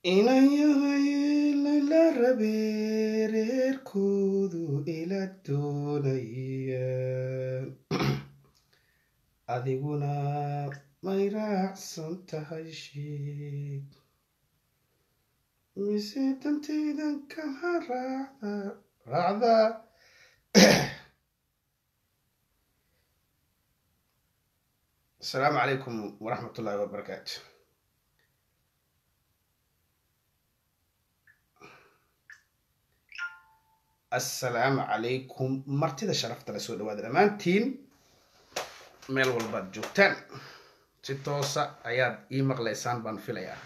inayahay layla rabee reerkoodu ila doonayaan adiguna may raacsan tahay sheeg mise dantaydan kaha raacda raacda asalaamu calaykum waraxmat ullahi wabarakaatu assalaamu calaykum martida sharafta la soo dhawaada dhammaantiin meel walbaad joogtaan si toosa ayaad ii maqlaysaan baan filayaa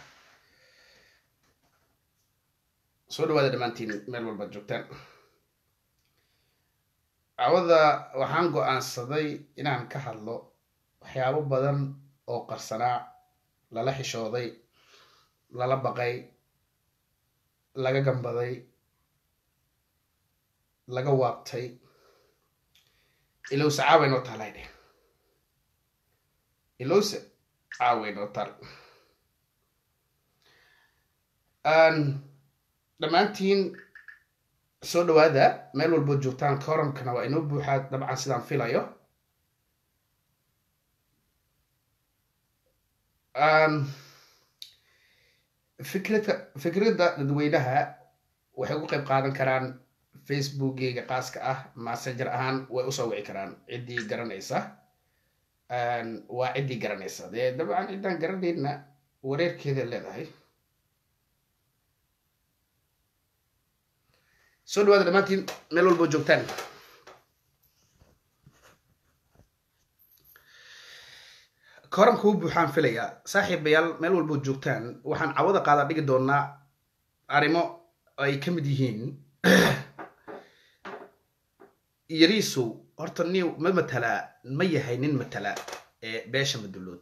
soo dhawaada dhammaantiin meel walbaad joogtaan cawada waxaan go-aansaday inaan ka hadlo waxyaabo badan oo qarsanaa lala xishooday lala baqay laga gambaday laga waabtay ilowse caaway noo taal haydhe ilowse caaway noo taal dhammaantiin soo dhawaada meel walbood joogtaan koramkana waa inoo buuxaa dabcan sidaan filayo fikrada fikradda dadweynaha waxay uga qayb qaadan karaan facebookgeyga qaaska ah messenger ahaan way usoo wici karaan ciddii garanaysa waa ciddii garanaysa dee dabcan ciddaan garanayna wareerkeeda leedahay soo dhawaada dhammaantiin meel walboo joogtaan koranka u buuxaan filayaa saaxiibayaal meel walboo joogtaan waxaan cawada qaada dhigi doonaa arrimo ay ka mid yihiin yariisu horta niw ma matalaa ma yahay nin matala ee beesha madulood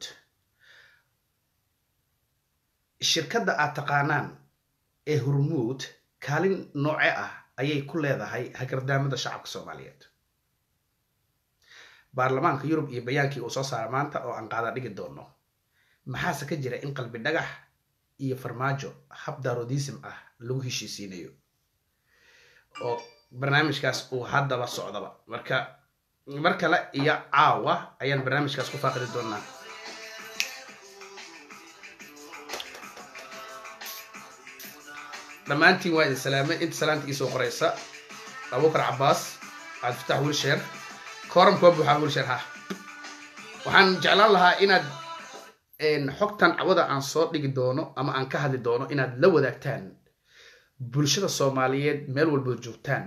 shirkadda aad taqaanaan ee hormuud kaalin nooce ah ayay ku leedahay hagardaamada shacabka soomaaliyeed baarlamaanka yurub iyo bayaankii uu soo saara maanta oo aan qaada dhigi doono maxaase ka jira in qalbi dhagax iyo farmaajo hab darodism ah lagu heshiisiinayo oo barnaamijkaas uu haddaba socdaba marka mar kale iyo caawa ayaan barnaamijkaas ku faaqidi doonaa dhammaantiin waa idin salaamay inta salaanta iisoo qoraysa abubakar cabaas cabdifatax wilsheer koramka waa buuxaa wilsheer ha waxaan jeclaan lahaa inaad xogtan cawada aan soo dhigi doono ama aan ka hadli doono inaad la wadaagtaan bulshada soomaaliyeed meel walbood joogtaan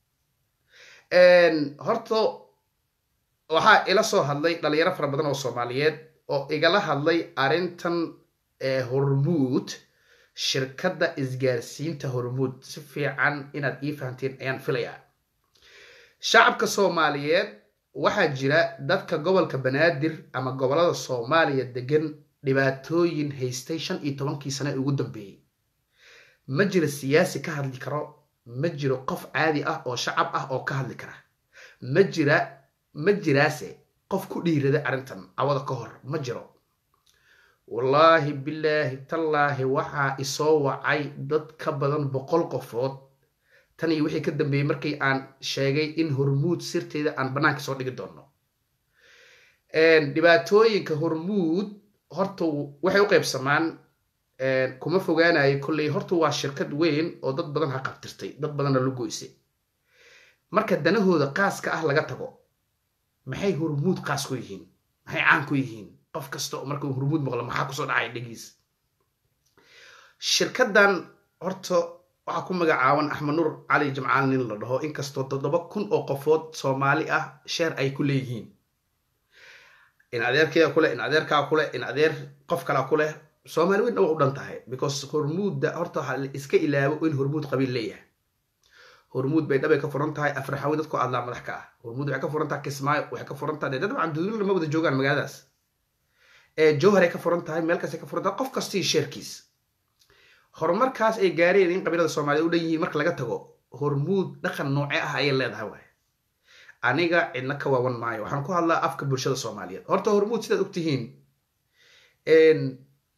horta waxaa ila soo hadlay dhalinyaro fara badan oo soomaaliyeed oo igala hadlay arrintan hormuud shirkadda isgaarsiinta hormuud si fiican inaad ii fahamteen ayaan filayaa shacabka soomaaliyeed waxaa jira dadka gobolka banaadir ama gobolada soomaaliya degan dhibaatooyin haystay shan iyo tobankii sane ugu dambeeyey ma jiro siyaasi ka hadli karo ma jiro qof caadi ah oo shacab ah oo ka hadli kara ma jira ma jiraase qof ku dhiirada arrintan cawada ka hor ma jiro wallaahi bilaahi tallaahi waxaa isoo wacay dad ka badan boqol qofood tan iyo wixii ka dambeeyey markii aan sheegay in hormuud sirteeda aan bannaanka soo dhigi doono dhibaatooyinka hormuud horta waxay u qaybsamaan kuma fogaanayo kolley horta waa shirkad weyn oo dad badan ha qabtirtay dad badanna la goysay marka danahooda qaaska ah laga tago maxay hormuud qaas ku yihiin maxay caan ku yihiin qof kasta oo markuu hormuud maqlo maxaa kusoo dhacaya dhegiis shirkaddan horta waxaa ku magacaaban axmed nuur cali jamcaal nin la dhaho inkastoo toddoba kun oo qofood soomaali ah sheer ay ku leeyihiin in adeerkeeda kuleh in adeerkaa kuleh in adeer qof kalaa ku leh soomaali weyn waa u dhan tahay because hormuudda horta waxaa la iska ilaabo in hormuud qabiil leeyahay hormuud bay dhabay ka furan tahay afraxawi dadku adlaa madax ka ah hormuud waxay ka furan tahay kismaayo waxay ka furan tahay dad wacan dudulo lama wada joogaan magaaladaas jowhar ay ka furan tahay meel kastay ka furan tahay qof kastii sheerkiis horumarkaas ay gaareen in qabiilada soomaaliyed u dhan yihiin marka laga tago hormuud dhaqan nooce ah ayay leedahay waay aniga cidna ka waawan maayo waxaan ku hadlaa afka bulshada soomaaliyeed horta hormuud sidaad ogtihiin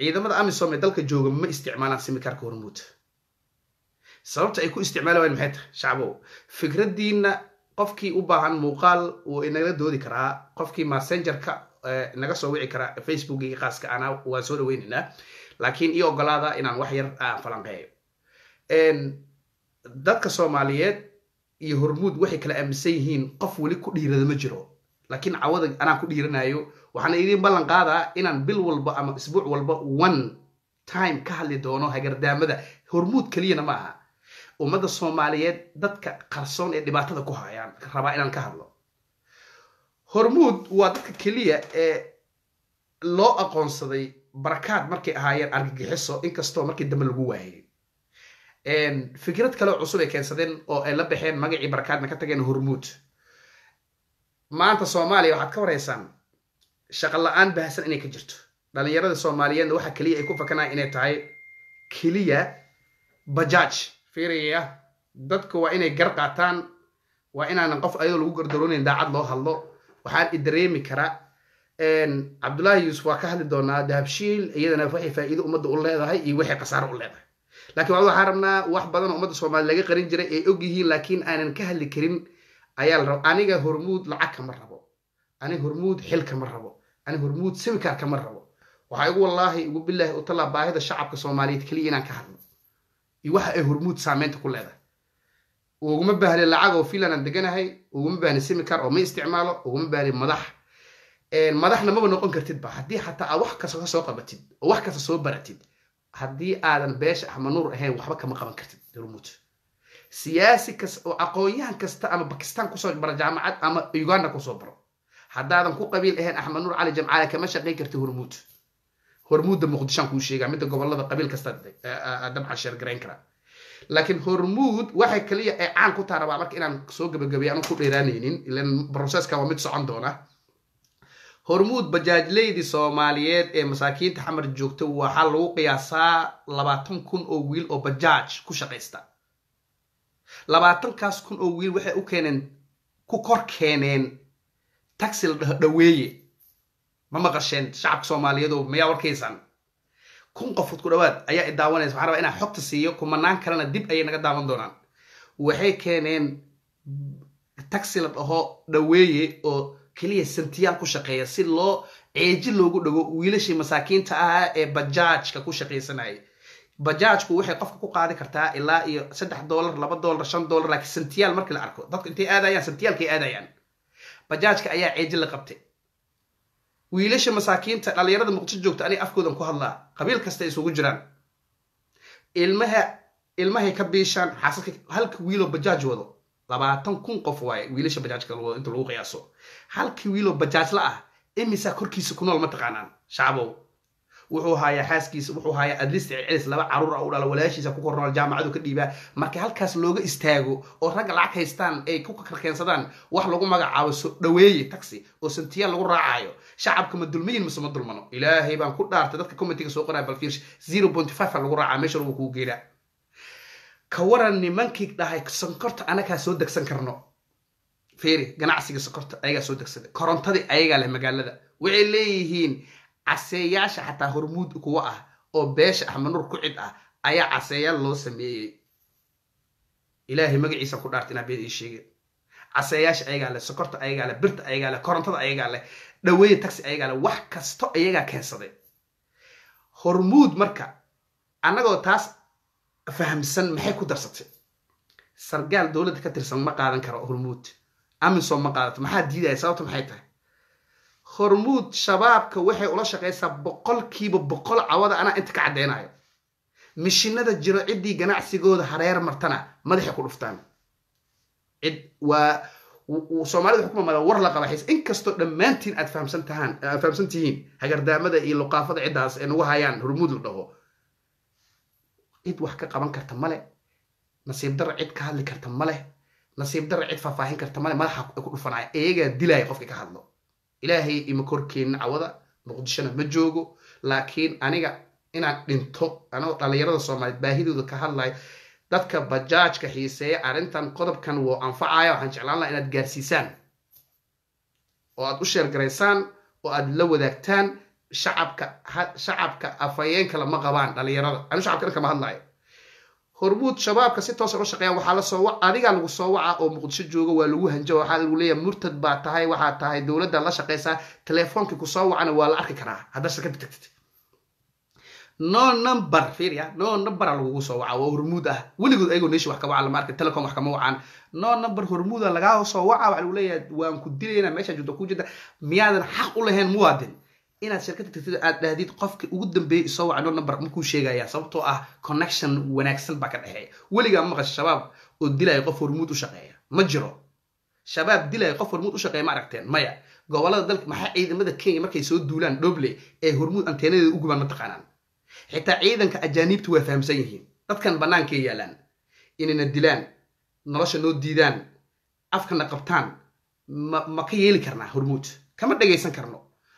ciidamada amisom ee dalka jooga ma isticmaalaan simikarka hormuud sababta ay ku isticmaali wayan maxay tahay shacbow fikraddiina qofkii u baahan muuqaal wuu inagala doodi karaa qofkii messengerka naga soo wici karaa facebookgii khaaska ana waan soo dhaweynaynaa laakiin ii ogolaada inaan wax yar aan falanqeeyo dadka soomaaliyeed iyo hormuud waxay kala aaminsan yihiin qof weli ku dhiirada ma jiro laakiin cawada anaan ku dhiiranayo waxaana idiin ballan qaadaa inaan bil walba ama isbuuc walba one time ka hadli doono hagardaamada hormuud keliyana ma aha ummadda soomaaliyeed dadka qarsoon ee dhibaatada ku hayaan rabaa inaan ka hadlo hormuud waa dadka keliya ee loo aqoonsaday barakaad markay ahaayeen argagixiso inkastoo markii dambe lagu waayay fikrad kale cusub ay keensadeen oo ay la baxeen magacii barakaadna ka tageen hormuud maanta soomaaliya waxaad ka waraysaan shaqo la-aan baahsan inay ka jirto dhalinyarada soomaaliyeedna waxa keliya ay ku fakanaya inay tahay keliya bajaaj fiiraya dadku waa inay gar qaataan waa inaanan qof ayadoo lagu gardaroonayn daacad loo hadlo waxaan i dareemi karaa cabdullaahi yuusuf waa ka hadli doonaa dahabshiil iyadana waxay faa'iido ummadda u leedahay iyo waxay khasaaro u leedahay laakiin waxaan rabnaa wax badan oo ummadda soomaaliya laga qarin jiray ay og yihiin laakiin aanan ka hadli karin ayaa la raba aniga hormuud lacag kama rabo aniga hormuud xil kama rabo aniga hormuud simikar kama rabo waxaa igu wallaahi igu bilaahi u talaa baahida shacabka soomaaliyeed keliya inaan ka hadlo iyo waxa ay hormuud saameynta ku leedahay uguma baahni lacag oo filan aan deganahay uguma baahni simikar oo ma isticmaalo uguma baahni madax madaxna maba noqon kartidba haddii xataa aad wax kasta ka soo qabatid oo wax kasta soo baratid haddii aadan beesha axmanuur ahayn waxba kama qaban kartid hormuud siyaasi kas oo aqoon-yahan kasta ama bakistan kusoo bara jaamacad ama uganda kusoo baro haddaadan ku qabiil ahayn axmanuur cali jamcaale kama shaqayn karti hormuud hormuudda muqdishaan kuu sheegaa midda gobolada qabiil kasta dabcan sheergarayn karaa laakiin hormuud waxay kaliya ay caan ku taha rabaa marka inaan soo gabagabay anu ku dheeraanaynin ilan broseska waa mid socon doona hormuud bajaajleydii soomaaliyeed ee masaakiinta xamar joogta waxaa lagu qiyaasaa labaatan kun oo wiil oo bajaaj ku shaqaysta labaatankaas kun oo wiil waxay u keeneen ku kor keeneen taxi la dhaho dhaweeye ma maqasheen shacabka soomaaliyeed oo mayaa warkaysaan kun qofood ku dhawaad ayaa i daawanaysa waxaan rabaa inaan xogta siiyo kumanaan kalena dib ayay naga daawan doonaan waxay keeneen taxi la dhaho dhaweeye oo keliya santiyaal ku shaqeeya si loo ceeji loogu dhago wiilashii masaakiinta ahaa ee bajaajka ku shaqaysanayay bajaajku waxay qofka ku qaadi kartaa ilaa iyo saddex dollar laba dollar shan dollar laakiin santiyaal markii la arko dadku intay aadayaan santiyaalkay aadayaan bajaajka ayaa ceeji la qabtay wiilasha masaakiinta dhalinyarada muqdisho joogta aniga afkoodan ku hadlaa qabiil kasta isugu jiraan ilmaha ilmahay ka biishaan xaasadka halka wiiloo bajaaj wado labaatan kun qof waaye wiilasha bajaajka wado inta lagu qiyaaso halkii wiiloo bajaajla ah imisaa korkiisa ku nool ma taqaanaan shacbow wuxuu hayaa xaaskiisa wuxuu hayaa adlist celcelis laba caruur ah u dhala walaashiisa ku kor nool jaamacadu ka dhiibaa marka halkaas looga istaago oo ragga lacag haystaan ay ku karkeensadaan wax lagu magacaabo soo dhaweeye taxi oo santiyaal lagu raacayo shacabka ma dulmayin mise ma dulmano ilaahay baan ku dhaartay dadka commentiga soo qoraya balfiirsh zero point five lagu raacaa meesha lagu kuu geeraa ka waran nimankii dhahay sonkorta anagaa soo degsan karno fiiri ganacsiga sokorta ayagaa soo degsada korontadii ayagaa leh magaalada waxay leeyihiin caseeyaasha xataa hormuud kuwa ah oo beesha axmanuur ku cid ah ayaa caseeyaal loo sameeyey ilaahay magaciisa ku dhaarta inaa beed ii sheegeen caseeyaasha ayagaa leh sokorta ayagaa leh birta ayagaa leh korontada ayagaa leh dhaweeye taxi ayagaa leh wax kasto ayagaa keensaday hormuud marka annagoo taas fahamsan maxay ku darsatay sargaal dowladda ka tirsan ma qaadan karo hormuud amisom ma qaadato maxaa diidaya sababta maxay tahay hormuud shabaabka waxay ula shaqaysaa boqolkiiba boqol cawada anaa inta ka caddeynayo mishinada jiro ciddii ganacsigooda hareer martana madaxay ku dhuftaan cid waa soomaalida waxay ku mamada war la qaba xiis inkastoo dhammaantiin aad fahamsan tahaan aad fahamsan tihiin hagardaamada iyo luqaafada ciddaas ee nagu hayaan hormuud la dhaho cid wax ka qaban karta male nasiib darra cid ka hadli karta male nasiib darra cid faahfaahin karta male madaxa ku dhufanaya iyagaa dilaya qofkii ka hadlo ilaahay ima korkeenna cawada muqdishona ma joogo laakiin aniga inaan dhinto anoo dhallinyarada soomaaliyeed baahidooda ka hadlayo dadka bajaajka xiiseeya arrintan qodobkan wuu anfacaya waxaan jeclaan laha inaad gaarsiisaan oo aad u sheergaraysaan oo aad la wadaagtaan shacabka shacabka afhayeenka lama qabaan dhalinyarada anu shacabka dhan kama hadlayo hormuud shabaabka si toosan u shaqeeya waxaa la soo adigaa lagu soo waca oo muqdisho jooga waa lagu hanjo waxaa lagu leeyahay murtad baa tahay waxaa tahay dowladda la shaqeysaa teleefoonkii kusoo wacana waa la arki karaa haddaa shirkadda tagtid no number fiiriya no numbera lagugu soo waca waa hormuud ah weligood ayagoo neeshi wax ka waca lama arkin telecom wax kama wacaan no number hormuuda lagaa soo waca waxa lagu leeyahay waan ku dilaynaa meeshaa joogta ku jirta miyaadan xaq u lahayn muwaadin inaad shirkadda tagtid aad dhahdid qofka ugu dambeeyay isoo waca no number markuu sheegaya sababtoo ah connection wanaagsan baa ka dhexeeya weligaa maqasha shabaab oo dilaya qof hormuud u shaqeeya ma jiro shabaab dilaya qof hormuud u shaqeeya ma aragteen maya gobolada dalka maxaa ciidamada kenya markay soo duulaan dhoble ee hormuud anteenadeeda u gubaan ma taqaanaan xitaa ciidanka ajaaniibtu waa fahamsan yihiin dadkan bannaankay yaalaan inayna dilaan nolosha noo diidaan afkana qabtaan ma ma ka yeeli karnaa hormuud kama dhagaysan karno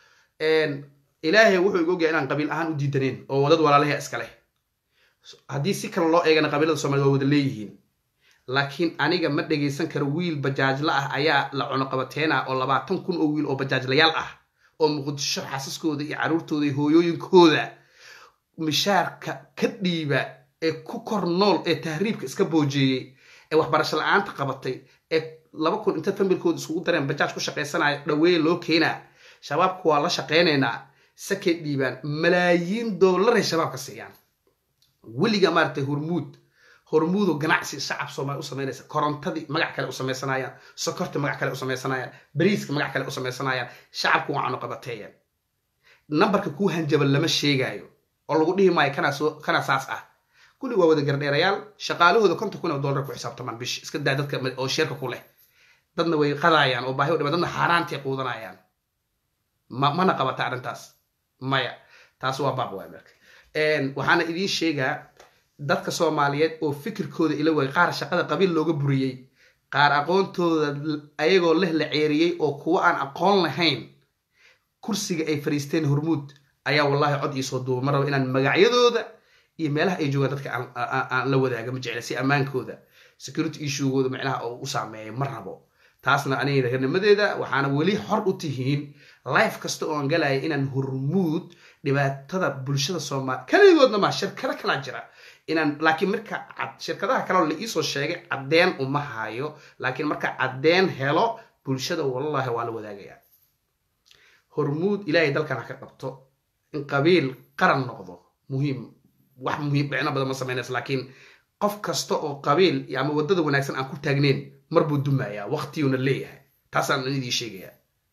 ilaahay wuxuu igu ogyahay inaan qabiil ahaan u diidaneen oo wadad walaalaha iska leh haddii si kale loo eegana qabiilada soomaaliyed waa wada leeyihiin laakiin aniga ma dhagaysan karo wiil bajaajla ah ayaa la cunuqabateena oo labaatan kun oo wiil oo bajaajlayaal ah oo muqdisho xaasaskooda iyo carruurtooda iyo hooyooyinkooda mishaarka ka dhiiba ee ku kor nool ee tahriibka iska boojeeyey ee waxbarasho la-aanta qabatay ee laba kun inta familkooda isugu dareen bajaaj ku shaqaysanaya dhaweeye loo keenaa shabaabku waa la shaqaynaynaa sakay dhiibaan malaayiin dollaray shabaabka siiyaan weliga maaragtay hormuud hormuudo ganacsi shacab soomaali u samaynaysa korontadii magac kale u samaysanayaan sokorta magac kale u samaysanayaan bariiska magac kale u samaysanayaan shacabku waa cunuqabateeyaan nambarka kuu hanjaban lama sheegaayo oo lagu dhihi maayo kana saas ah kulli waa wada gardheerayaal shaqaalahooda konton kun oo dollar ku xisaabtamaan bish iska daa dadka oo sheerka ku leh dadna way qadaayaan oo baahi u dhiman dadna xaaraantay quudanayaan ma mana qabata arrintaas maya taas waa baab waay marka waxaana idiin sheegaa dadka soomaaliyeed oo fikirkooda ila way qaar shaqada qabiil looga buriyey qaar aqoontooda ayagoo leh la ceeriyey oo kuwa aan aqoon lahayn kursiga ay fariisteen hormuud ayaa wallahi cod iisoo duuba ma rabo inaan magacyadooda iyo meelaha ay joogaan dadka aan la wadaaga ma jecla si ammaankooda security issuegooda micnaha oo u saameeya ma rabo taasna aniga reernimadeeda waxaana weli xor u tihiin life kasta oo aan galaya inaan hormuud dhibaatada bulshada soomaaliya kaligoodna maa shirkado kalaa jira inaan laakiin marka shirkadaha kaleo la iisoo sheegay caddeen uma hayo laakiin marka caddeen helo bulshada wallahi waa la wadaagaya hormuud ilaahay dalkan ha ka qabto in qabiil qaran noqdo muhiim wax muhiim dhicno badan ma samaynaysa laakiin qof kasta oo qabiil ama waddada wanaagsan aan ku taagneyn mar buu dumayaa waqtiyuuna leeyahay taasaan idii sheegaya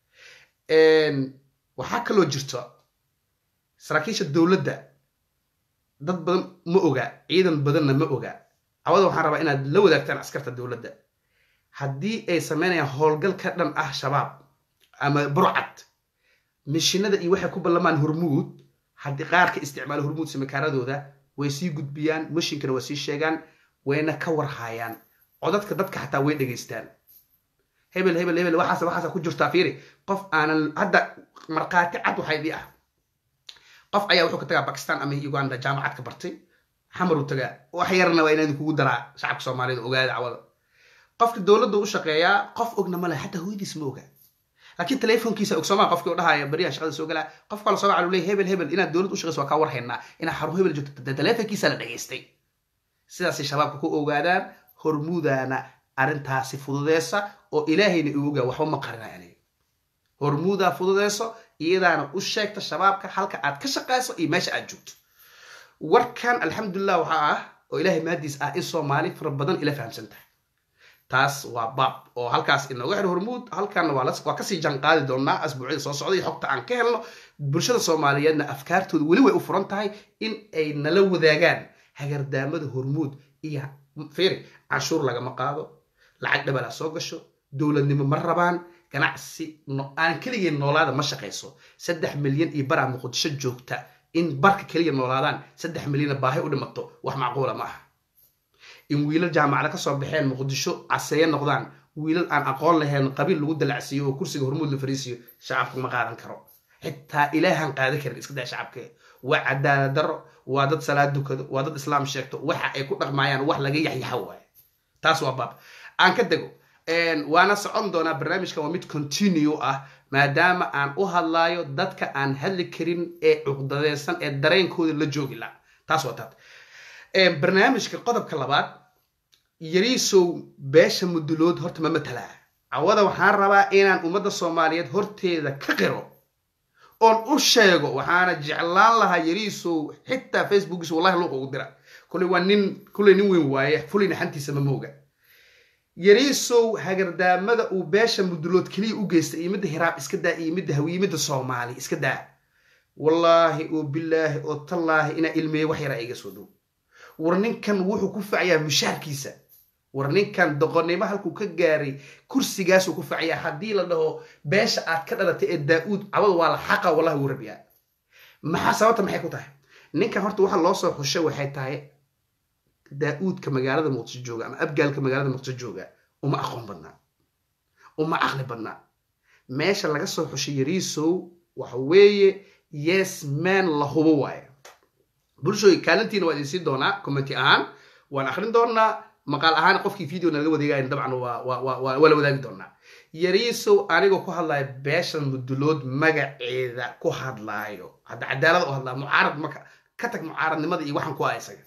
waxaa kaloo jirto saraakiisha dowladda dad badan ma oga ciidan badanna ma oga cawada waxaan rabaa inaad la wadaagtaan askarta dowladda haddii ay samaynayaan howlgal ka dhan ah shabaab ama burcad mishinada iyo waxay ku ballamaan hormuud haddii qaarka isticmaala hormuud simikaaradooda way sii gudbiyaan mashinkana waa sii sheegaan wayna ka warhaayaan codadka dadka xataa way dhegaystaan hebel hebel hebel waxaas waxaasa ku jirtaa fiiri qof aanan hadda markhaati cad waxaa idii ah qof ayaa wuxuu ka tagaa bakistan ama uganda jaamacad ka bartay xamaruu tagaa wax yarna waa inaan kugu daraa shacabka soomaaliyed ogaada cawada qofka dowladda u shaqeeyaa qof ogna male xataa hooyadiis ma oga laakiin telefonkiisa ogsoomaa qofkii u dhahaya beriyaha shaqada soo galaa qof kale soo gaca leey hebel hebel inaad dowlad u shaqeyso waa kaa warhaynaa inaad xarun hebel joogto telefonkiisa la dhageystay sidaasay shabaabka ku ogaadaan hormuudaana arrintaasi fududeysa oo ilaahayna igu ogaa waxba ma qarina aniga hormuudaa fududeyso iyadaana u sheegta shabaabka halka aad ka shaqayso iyo meesha aad joogto warkan alxamdulilah waxaa ah oo ilaahay maadiis ah in soomaali fara badan ila fahamsan tahay taas waa baab oo halkaas inooga xidho hormuud halkanna waa kasii janqaadi doonaa asbuucyada soo socda iyo xogta aan ka helno bulshada soomaaliyeedna afkaartooda weli way u furan tahay in ay nala wadaagaan hagardaamada hormuud iyo firi canshuur lagama qaado lacag dhabalaa soo gasho dowladnimo ma rabaan ganacsi aan keligii noolaada ma shaqayso saddex milyan iyo baraa muqdisho joogta in barka keliya noolaadaan saddex milyana baahi u dhimato wax macquula ma aha in wiilal jaamacada ka soo baxeen muqdisho caseeye noqdaan wiilal aan aqoon lahayn qabiil lagu dalacsiiyo oo kursiga hormuud la fariisiyo shacabka ma qaadan karo xitaa ilaahan qaadan karin iska daa shacabka waa cadaalad daro waa dad salaad dukado waa dad islaam sheegto waxa ay ku dhaqmayaan wax laga yaxyaxa waaye taas waa baab aan ka dego waana socon doonaa barnaamijkan waa mid continue ah maadaama aan u hadlaayo dadka aan hadli karin ee cuqdadeysan ee dareenkooda la joogi la taas waa taad barnaamijka qodobka labaad yariisow beesha mudulood horta ma matalaa cawada waxaan rabaa inaan ummadda soomaaliyeed horteeda ka qiro oon u sheego waxaana jeclaan lahaa yariisow xitaa facebookiis wallahi luuqa ugu dira kuley waa nin kuley nin weyn waaye fulayna xantiisa ma mooga yariisow hagardaamada uu beesha mudulood keliya u geystay iyo midda hiraab iska daa iyo midda hawiye midda soomaali iska daa wallaahi oo bilaahi oo tallaahi inaa ilmeeye wax yaraa iga soo dhow war ninkan wuxuu ku facayaa mushaarkiisa war ninkan doqonnimo halkuu ka gaaray kursigaasuu ku facayaa haddii la dhaho beesha aad ka dhalatay ee daa-uud cawada waa la xaqa wallahi wuu rabiyaa maxaa sababta maxay ku tahay ninkan horta waxa loo soo xushay waxay tahay daa-uudka magaalada muqdisho jooga ama abgaalka magaalada muqdisho jooga uma aqoon badnaa uma caqli badnaa meesha laga soo xushay yariisow waxa weeye yes man la hubo waaye bulshooy kaalintiina waa idin siin doonaa commenti ahaan waan akrin doonaa maqaal ahaan qofkii video nalaga wadeegayan dabcan waa la wadaagi doonaa yariisow anigoo ku hadlaayo beeshan mudulood magaceeda ku hadlaayo hadda cadaalada u hadlaa mucaarad maka ka tag mucaaradnimada iyo waxaan ku ah isaga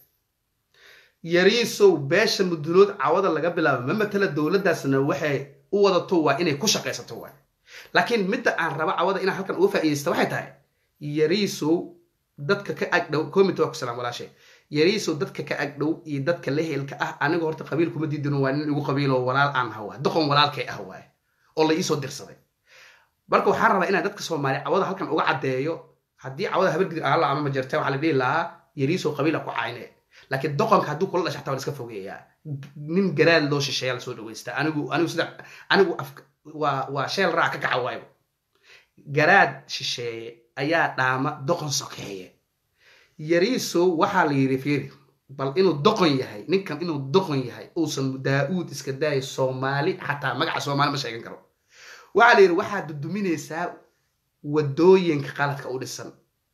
yariisow beesha mudulood cawada laga bilaabo ma matala dowladdaasna waxay u wadato waa inay ku shaqaysato waay laakiin midda aan raba cawada inaan halkan uga faa'iidaysta waxay tahay yariisow dadka ka agdhow comit waa ku salaam walaashay yariisow dadka ka agdhow iyo dadka lehelka ah aniga horta qabiil kuma diidino waa nin igu qabiiloo walaal aan hawa doqon walaalkay ah waaye oo la iisoo dirsaday marka waxaan rabaa inaan dadka soomaaliya cawada halkan uga caddeeyo haddii cawada habargid aala ama majarta waxaa la dhihi lahaa yariisow qabiila ku cayne laakiin doqonka hadduu kula dhasha xataa waa iska fogeeyaa nin garaad loo shisheeya lasoo dhawaysta anigu anigu sida anigu waa waa sheel raac ka kaca waayo garaad shisheeye ayaa dhaama doqon sokeeye yariisow waxaa la yidhi fiiri bal inuu doqon yahay ninkan inuu doqon yahay uusan daa-uud iska daaya soomaali xataa magaca soomaali ma sheegan karo waxaa la yidhi waxaad duduminaysaa wadooyinka qaladka u dhisan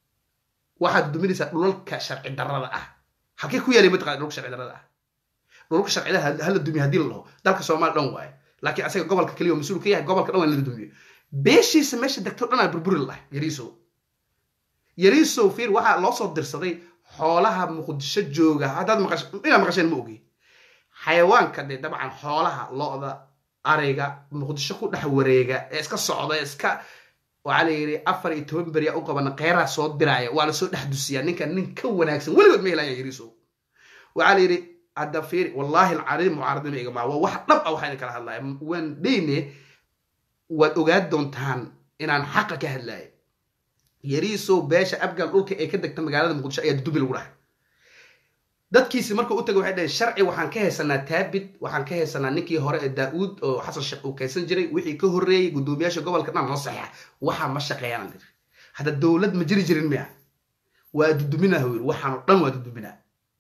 waxaad duduminaysaa dhulalka sharci darrada ah halkee ku yaalay mataqana dhulka sharci darrada ah dhulka sharcida hala dumiyo haddii la dhaho dalka soomaali dhan waaye laakiin asaga gobolka keliya oo mas-uul ka yahay gobolka dhan waa in la dumiyo beeshiisa meesha degto dhan aa burburi lah yariisow yariisow fiir waxaa loo soo dirsaday xoolaha muqdisho jooga haddaad maqash inaad maqasheen ma ogi xayawaanka dee dabcan xoolaha lo-da ariga muqdisho ku dhex wareega ee iska socda ee iska waxaa la yidhi afar iyo toban beriya u qabana kheyraa soo diraaya waa lasoo dhex dusiyaa ninkan nin ka wanaagsan weligood ma helaya yariisow waxaa la yidhi hadda fiir wallaahi alcariim mucaaradnima igama waa wax dhab ah waxaa idin kala hadlaya waan dheyne waad ogaan doontaan inaan xaqa ka hadlaayo yariisow beesha abgal dhulka ee ka degta magaalada muqdisho ayaa dudubi lagu dhahay dadkiisi markuu u tagay waxay dhaheen sharci waxaan ka haysanaa taabid waxaan ka haysanaa ninkii hore ee daa-uud oo xasan sheekh uu kaysan jiray wixii ka horreeyey guddoomiyaasha gobolka dhan noo saxiixa waxaa ma shaqeeyaan dir hadda dowlad ma jiri jirin miya waa duduminaa yiri waxaanoo dhan waa duduminaa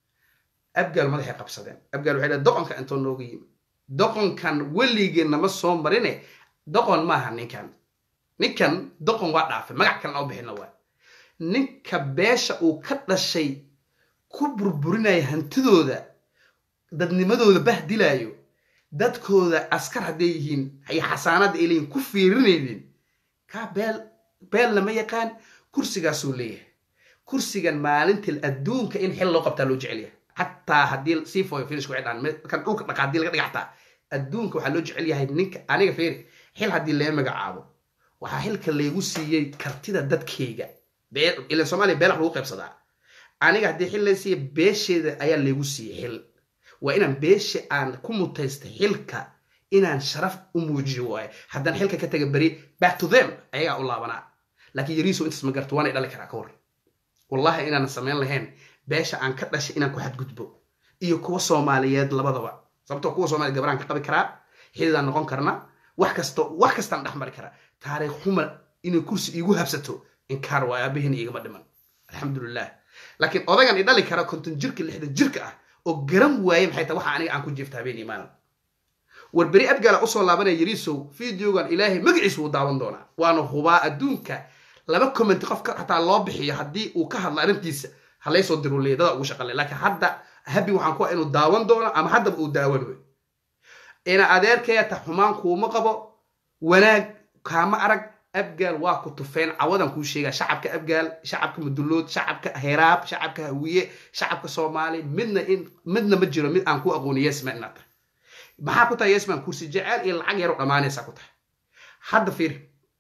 abgaal madaxay qabsadeen abgaal waxay dhaheen doqonka intoo nooga yimi doqonkan weligeen nama soo marine doqon maaha ninkan ninkan doqon waa dhaafay magac kalena u bixina waa ninka beesha uu ka dhashay ku burburinaya hantidooda dadnimadooda bahdilaayo dadkooda askar hadday yihiin iyo xasaanada ay leeyihin ku fiirinaynin kaa beel beel lama yaqaan kursigaasuu leeyahay kursigan maalintil adduunka in xil loo qabtaa loo jecelyahay xataa haddii sii foyo finish ku xidhaan kan dhulka dhaqa haddii laga dhiga xataa adduunka waxaa loo jecel yahay ninka aniga fiiri xil haddii laga magacaabo waxaa xilka laygu siiyey kartida dadkayga ilan soomaaliya beelax lagu qaybsadaa aniga haddii xil lay siiya beesheeda ayaa laygu siiyey xil waa inaan beesha aan ku mutaysta xilka inaan sharaf u muujiyo waaye haddaan xilka ka taga beri back to them ayagaa u laabanaa laakiin yariiso intaas ma garto waanay dhali karaa ka hor wallahi inaanan samayn lahayn beesha aan ka dhashay inaan ku xadgudbo iyo kuwa soomaaliyeed labadaba sababtoo kuwa soomaliya gabaraan ka qabi karaa xididaan noqon karna wax kasto wax kastaan dhex mari karaa taariikh xuma inay kursi iigu habsato inkaar waa aabaheen igama dhiman alxamdulilah laakiin odagan i dhali kara konton jirka lixdan jirka ah oo garan waaye maxay tahay waxa aniga aan ku jeefta habeen iyo maalin war beri abgaala usoo laabanaya yariisow videogan ilaahay magaciisa wuu daawan doonaa waana hubaa adduunka laba commenti qofka xataa loo bixiyo haddii uu ka hadlo arrintiisa halaysoo diruleya dada ugu shaqale laakiin hadda habi waxaan ku inuu daawan doono ama haddaba uu daawan wey ina adeerkeeta xumaan kuuma qabo wanaag kaama arag abgaal waa ku tufeen cawadan kuu sheegaa shacabka abgaal shacabka mudulood shacabka heraab shacabka hawiye shacabka soomaali midna in midna ma jiro mid aan ku aqooni yesman inaad tahay maxaa ku tahay yesman kursi jeceel iyo lacag yaro dhammaanaysaa ku tahay hadda fiiri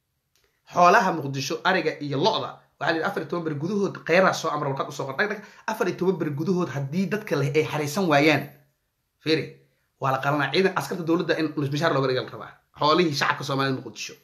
xoolaha muqdisho ariga iyo lo-da waxaa lihi afar iyo toban beri gudahood kheyraa soo amra warqad usoo qor dhag dhag afar iyo toban beri gudahood haddii dadka leh ay xariisan waayaan fiiri waa la qalanaa ciidan askarta dowladda in mishaar looga dhiga la rabaa xoolihii shacabka soomaaliyed muqdisho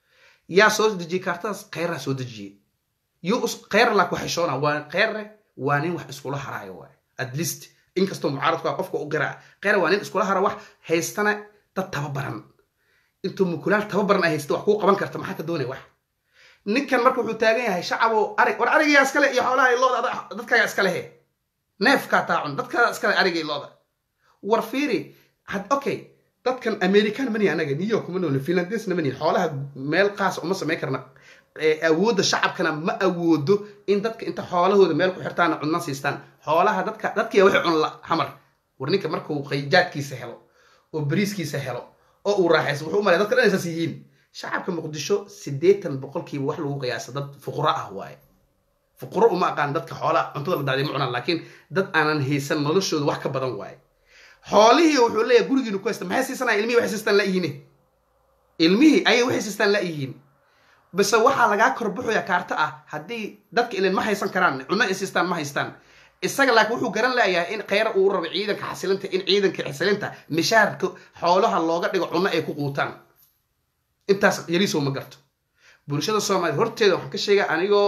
yaa soo dejiyey kaartadaas kheyraa soo dejiyey yo kheyr laa ku xeshoona waa kheyre waa nin wax iskula haraayo waay at least inkastoo mucaaradku a qofka u garaa kheyre waa nin iskula hara wax haystana dad tababaran intuu mukulaal tababaran ay haysta wax kuu qaban karta maxaa ka doonay wax ninkan marka wuxuu taagan yahay shacabo arig war arigayaa iskale iyo xoolaha looda dadkaagaa iskale he neefkaa taacun dadkaagaa iskale ariga iyo looda war fiiri had okay dadkan american mani anaga new york ma noolin finlandesna mani xoolaha meel qaas uma samayn karna awoodda shacabkana ma awoodo in dadka inta xoolahooda meel ku xirtaan cunna siistaan xoolaha dadka dadkiya waxay cunla xamar war ninka markuu qayjaadkiisa helo oo bariiskiisa helo oo uu raaxayso wuxuu umalaya dadka dhan isaas yihiin shacabka muqdisho siddeetan boqolkiiba wax lagu qiyaasa dad fuquro ah waaye fuquro uma aqaan dadka xoolaha cuntada la daaday ma cunaan laakiin dad aanan haysan noloshooda wax ka badan waaye xoolihii wuxuu leeyahay gurigiinu ku haysta maxay siisanaya ilmihii waxay siistaan layihiin ilmihii ayay waxay siistaan layihiin base waxaa lagaa korbaxoya kaarta ah haddii dadka ilin ma haysan karaan cunno ay siistaan ma haystaan isaga laakiin wuxuu garan leeyahay in kheyra uu rabo ciidanka xasilinta in ciidanka xasilinta mishaarka xoolaha looga dhigo cunno ay ku quutaan intaas yariisow ma garto bulshada soomaaliya horteeda waxaan ka sheegaa anigoo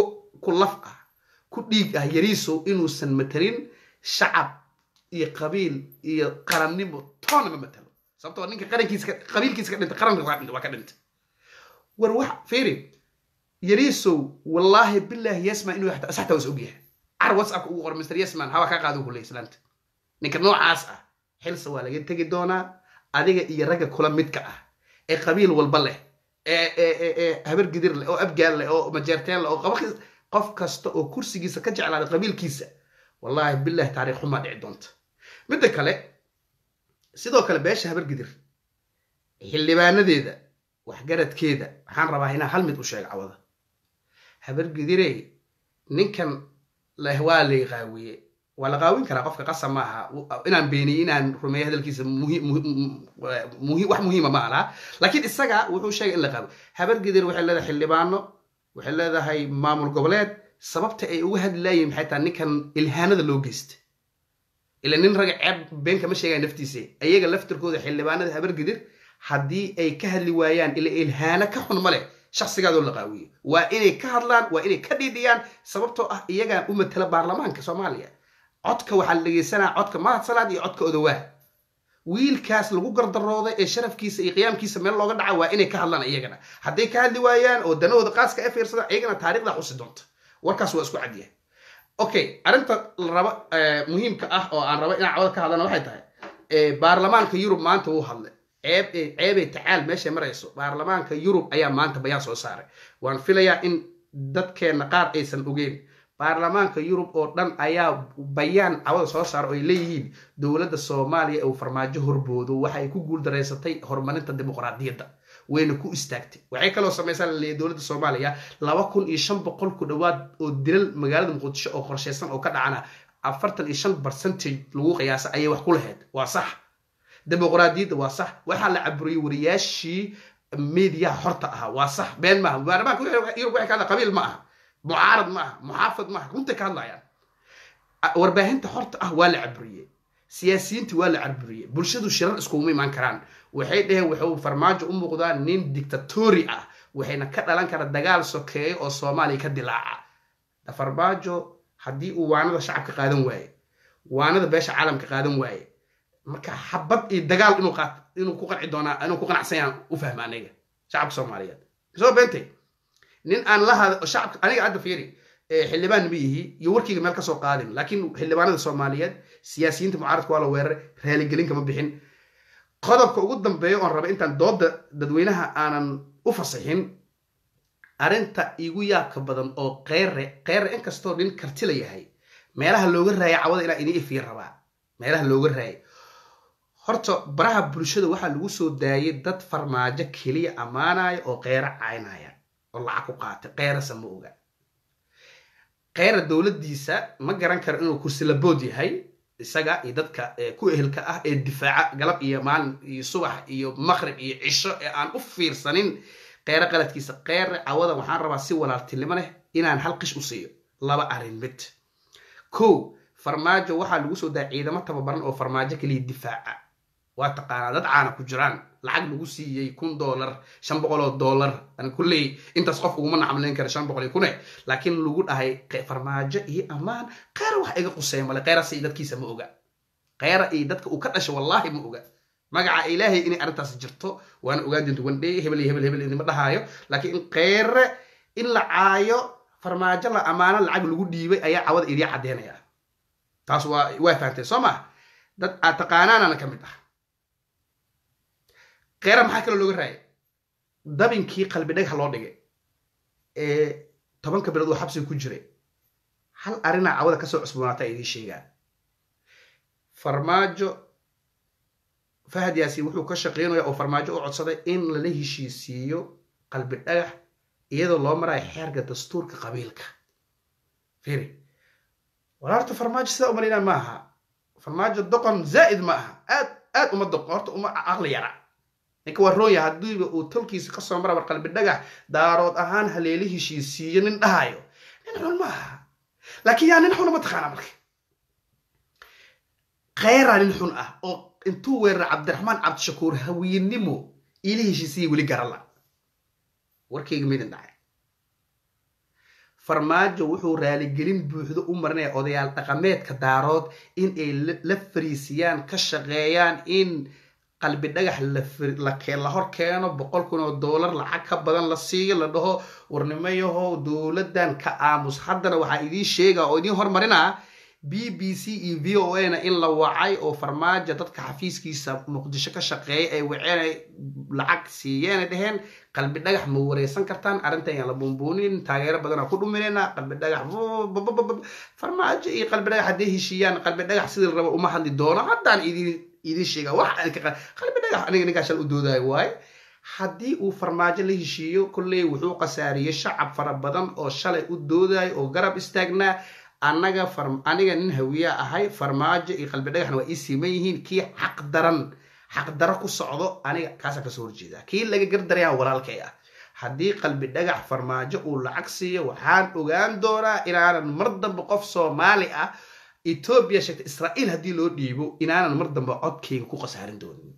ku laf ah ku dhiig ah yariisow inuusan matelin shacab iyo qabiil iyo qarannimo toona ma matalo sababtoo ninka qarankiisa qabiilkiisa ka dhintay qaranka waa ka dhintay war wax fiiri yariisow wallaahi bilaahi yasman inuu saxtaa was ogyahay car whatsapp ugu qor mr yasman hawaa kaa qaado kuley islaanta ninka noocaas ah xilsa waa laga tegi doonaa adiga iyo ragga kula midka ah ee qabiil walba leh ee habar gidir leh oo abgaal leh oo majeerteen leh oo qaba qof kasta oo kursigiisa ka jeclaada qabiilkiisa wallaahi bilahi taariikh xumaa dhici doonta midda kale sidoo kale beesha habar gidir xildhibaanadeeda waxgaradkeeda waxaan rabaa inaan hal mid u sheego cawada habar gidirey ninkan leh waa lay qaawiye waa la qaawin karaa qofka qasab ma aha inaan beeniyo inaan rumeeyo hadalkiisa wax muhiima ma alaha laakiin isaga wuxuu sheegay in la qaawiyo habar gidir waxay leedahay xildhibaano waxay leedahay maamul goboleed sababta ay uga hadli laayeen maxay tahay ninkan ilhaanada loo geysta ila nin raga ceeb been kama sheegaya naftiisa ayaga laftirkooda xildhibaanada habar gidir haddii ay ka hadli waayaan ila ilhaano ka xun ma leh shaksigaadoo la qaawiye waa inay ka hadlaan waa inay ka dhiidhiyaan sababtoo ah iyagaa u matala baarlamaanka soomaaliya codka waxaa la dhegeysanaa codka mahad salaad iyo codka odowaa wiilkaas lagu gardarooday ee sharafkiisa iyo qiyaamkiisa meel looga dhaca waa inay ka hadlaan iyagana hadday ka hadli waayaan oo danahooda qaaska e fiirsada iyagana taarikhda xusi doonta warkaas waa isku cadyahay okay arrinta la raba muhiimka ah oo aan raba inaan cawada ka hadlana waxay tahay baarlamaanka yurub maanta wuu hadlay ceeb ceebay tacaal meeshay marayso baarlamaanka yurub ayaa maanta bayaan soo saaray waan filayaa in dadkeenna qaar aysan ogeyn baarlamaanka yurub oo dhan ayaa bayaan cawada soo saara oo ay leeyihiin dowladda soomaaliya uu farmaajo horboodo waxay ku guuldareysatay horumarinta dimuqraadiyadda wayna ku istaagtay waxay kaloo samaysaa laleeyahy dowladda soomaaliya laba kun iyo shan boqol ku dhowaad oo dilal magaalada muqdisho oo qorshaysan oo ka dhacana afartan iyo shan percentage lagu qiyaasa ayay wax ku lahayd waa sax dimuqraadiyadda waa sax waxaa la caburiyey wariyaashii mediyaha xorta ahaa waa sax been maaha baarlamaanka yurub waxay ka hadla qabiil ma aha mucaarad ma aha muxaafad ma aha runtay ka hadlayaan warbaahinta xorta ah waa la caburiyey siyaasiyiinta waa la caburiyey bulshadu shirar iskuguma imaan karaan waxay dhaheen wuxuu farmaajo u muuqdaa nin dictatori ah waxayna ka dhalan kara dagaal sokeeyo oo soomaaliya ka dilaaca farmaajo haddii uu waanada shacabka qaadan waaye waanada beesha caalamka qaadan waaye marka xabad iyo dagaal inuu qaat inuu ku qanci doonaa inuu ku qanacsanyaan u fahma aniga shacabka soomaaliyeed soo beentay nin aan la hada shacabka aniga hadda fiiri xildhibaan ma yihi iyo warkeyga meel kasoo qaadin laakiin xildhibaanada soomaaliyeed siyaasiyiinta mucaaradka waa la weeraray raaligelin kama bixin qodobka ugu dambeeya oon raba intaan dooda dadweynaha aanan u fasixin arrinta igu yaabka badan oo keyre keyre inkastoo nin karti la yahay meelaha looga raaya cawada inaa ini ifiir rabaa meelaha looga raaya horta baraha bulshada waxaa lagu soo daayay dad farmaajo keliya ammaanaya oo qeyro caynaya oo lacag ku qaatay qeyrasa ma oga qeyra dowladdiisa ma garan karo inuu kursilabood yahay isaga iyo dadka ku ehelka ah ee difaaca galab iyo maalin iyo subax iyo maqrib iyo cisho ee aan u fiirsanin qeyro qaladkiisa qeyre cawada waxaan rabaa si walaaltinimo leh inaan hal qish u siiyo laba arrin mid kow farmaajo waxaa lagu soo daaya ciidamo tababaran oo farmaajo keliya difaaca waa taqaanaa dad caana ku jiraan lacag lagu siiyey kun dollar shan boqol oo dollar ani kulley intaas qof uguma nacmalayn kara shan boqol iyo kune laakiin lagu dhahay farmaajo iyo ammaan qeyra wax iga quseeya male qeyrase iyo dadkiisa ma oga qeyra iyo dadka uu ka dhashay wallaahi ma oga magaca ilaahay inay arrintaas jirto waana ogaan dinta wandhe hebel iyo hebel hebel idima dhahaayo laakiin in qeyre in la caayo farmaajo la ammaano lacag lagu dhiibay ayaa cawada idii caddeynaya taas waa waa fahamteen soo maa dad aad taqaanaanana ka mid ah qeyra maxaa kaloo looga raayay dabinkii qalbi dhagha loo dhigay ee tobanka bilood oo xabsiga ku jiray hal arrinaa cawada kasoo cusboonaataa idiin sheegaa farmaajo fahad yaasiin wuxuu ka shaqeynaya oo farmaajo u codsaday in lala heshiisiiyo qalbi dhagax iyadoo loo marayo xeerka dastuurka qabiilka firi walaarta farmaajo sidaa umalaynaa ma aha farmaajo doqon zaa'id ma aha aad aad uma doqon horta uma caqli yara ninka waa roonya haddiiba uu tolkiisa kasoo mara war qalbi dhagax daarood ahaan haleeli heshiisiiyo nin dhahayo nin xun ma aha laakiin yaa nin xuna ma taqaana marka kheyraa nin xun ah oo intuu weeraray cabdiraxmaan cabdishakuur hawiyenimo iila heshiisiya weli garala warkayga midin dhacay farmaajo wuxuu raaligelin buuxdo u marinaya odayaal dhaqameedka daarood in ay la fariisiyaan ka shaqeeyaan in qalbi dhagax la hor keeno boqol kun oo dollar lacag ka badan la siiyo la dhaho warnimayahow dowladdan ka aamus haddana waxaa idiin sheega oo idiin hormarinaa b b c iyo v o a na in la wacay oo farmaajo dadka xafiiskiisa muqdisho ka shaqeeya ay waceen lacag siiyeen ay dheheen qalbi dhagax ma wareysan kartaan arrintan yaan la buunbuunin taageero badanaa ku dhuminayna qalbi dhagax farmaajo iyo qalbi dhagax hadday heshiiyaan qalbi dhagax sidii raba uma hadli doono haddaan idiin idiin sheega wax qalbi dhagax aniga ninkaa shal u doodayo waaye haddii uu farmaajo la heshiiyo kolley wuxuu khasaariyey shacab fara badan oo shalay u doodayo oo garab istaagnaa annaga aniga nin hawiya ahay farmaajo iyo qalbi dhagaxna waa ii siiman yihiin kii xaq daran xaqdaro ku socdo aniga kaasaan kasoo horjeedaa kii laga gardarayaan walaalkay ah haddii qalbi dhagax farmaajo uu lacag siiyo waxaan ogaan doonaa inaanan mar dambe qof soomaali ah etoobiya sheegta israa'iil haddii loo dhiibo inaanan mar dambe codkayga ku khasaarin doonin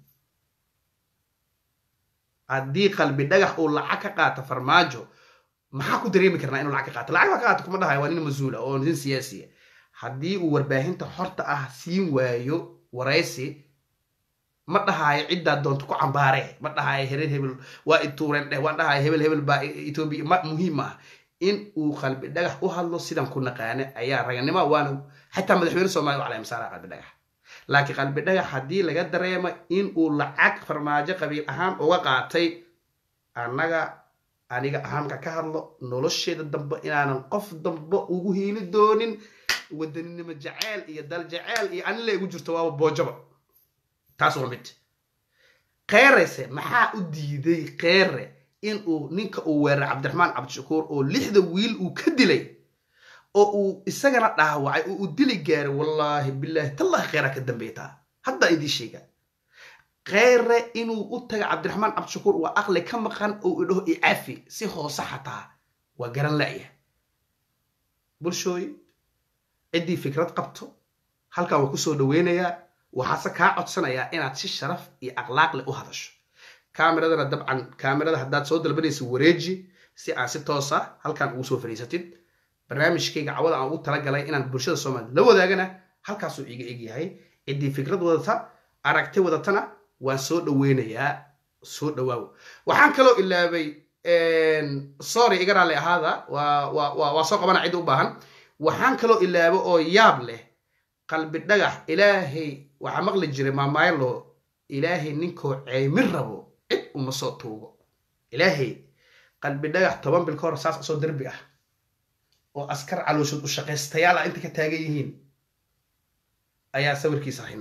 haddii qalbi dhagax uu lacag ka qaato farmaajo maxaa ku dareemi karnaa inuu lacag ka qaato lacag baa ka qaato kuma dhahayo waa nin mas-uula oo nin siyaasiya haddii uu warbaahinta xorta ah siin waayo waraysi ma dhahaayo ciddaa doonto ku cambaare ma dhahaayo hereer hebel waa ituureen dheh waan dhahaayo hebel hebel baa etoobiya ma muhiim ah in uu qalbi dhagax u hadlo sidan ku naqaane ayaa raganimo waana xataa madaxweyne soomaliya calay masaara qalbi dhagax laakiin qalbi dhagax haddii laga dareemo in uu lacag farmaajo qabiil ahaan uga qaatay annaga aniga ahaanka ka hadlo nolosheeda dambe inaanan qof dambe ugu hiili doonin wadaninimo jaceyl iyo dal jaceyl iyo anila igu jirto waaba boojaba taas waa mid keerese maxaa u diiday keere in uu ninka uu weeraray cabdiraxmaan cabdishakuur oo lixda wiil uu ka dilay oo uu isagana dhaawacay oo uu dili gaaray wallaahi bilaahi tallahi kheyraa ka dambeetaa haddaa idiin sheega kheyre inuu u taga cabdiraxmaan cabdishakuur waa aqli ka maqan oo idhaho icafi si hoose xataa waa garan la'ya bulshooy ciddii fikrad qabto halkan waa kusoo dhaweynayaa waxaase kaa codsanayaa inaad si sharaf iyo akhlaaq leh u hadasho kaameradana dabcan kaamerada haddaad soo dalbanaysa wareeji si aan si toosa halkan ugu soo fadhiisatid barnaamijkayga cawada aan ugu talagalay inaan bulshada soomaliya la wadaagana halkaasuu iga egyahay ciddii fikrad wadata aragti wadatana waan soo dhaweynayaa soo dhawaawo waxaan kaloo ilaabay sorry iga raalli ahaada waa soo qabana cid u baahan waxaan kaloo ilaabo oo yaab leh qalbi dhagax ilaahay waxaa maqli jiray maamaylo ilaahay ninkoo ceymin rabo cid uma soo tuugo ilaahay qalbi dhagax toban bil ka hor saas asoo derbi ah oo askar calooshood u shaqaystayaal ah inta ka taagan yihiin ayaa sawirkiisa hayna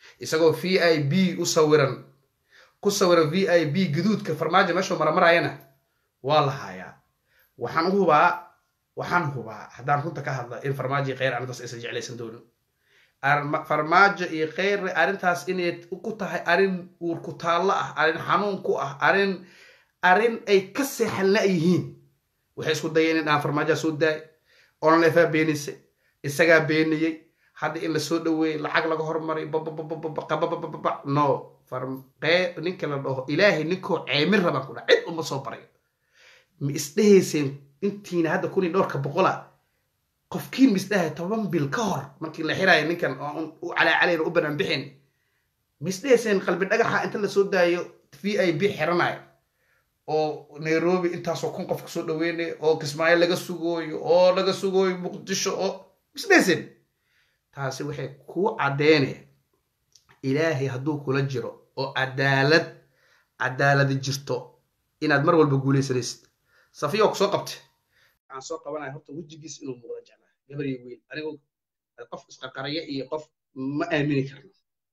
isagoo v i b u sawiran ku sawiran v i b gaduudka farmaajo meeshuu maramarayana waa la haayaa waxaan u hubaa waxaan hubaa haddaan runta ka hadla in farmaajo iyo kheyr arrintaas aysan jeclaysan doonin farmaajo iyo kheyr arrintaas inay ku tahay arrin uur ku taallo ah arrin xanuun ku ah arrin arrin ay ka seexan la-yihiin waxay isku dayeen in aan farmaajoa soo daay onlefaa beenisay isagaa beeniyey hadda in lasoo dhaweeyey lacag laga hormaray bababababababababa no ninka la dhaho ilaahay ninkoo ceemin rabaan ku dha cid uma soo barayo ma isdhehayseen intiina hadda kun iyo dhowrka boqola qofkiin ma isdhahay toban bil ka hor markii la xiraayo ninkan oo u calaacalayna u banaan bixin ma isdhehayseen qalbi dhagaxa inta lasoo daayo v i b xiranayo oo nairobi intaasoo kun qof kasoo dhaweynayo oo kismaayo laga sugooyo oo laga sugooyo muqdisho oo ma isdhehayseen taasi waxay kuu caddeynaya ilaahay hadduu kula jiro oo cadaalad cadaaladi jirto inaad mar walba guulaysanaysid safiya ku soo qabte waxaan soo qabanaya horta wejigiis inuu muuqda jeclaa gabar iyo weyn anigoo qof isqarqaraya iyo qof ma aamini karno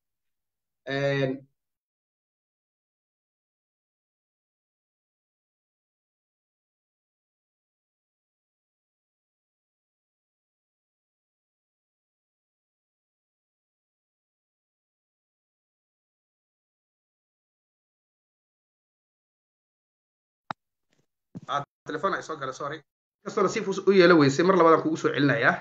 telefon ay soo gala sorry kastoo nasiif u yeelo weysay mar labaadaan kugu soo celinayaa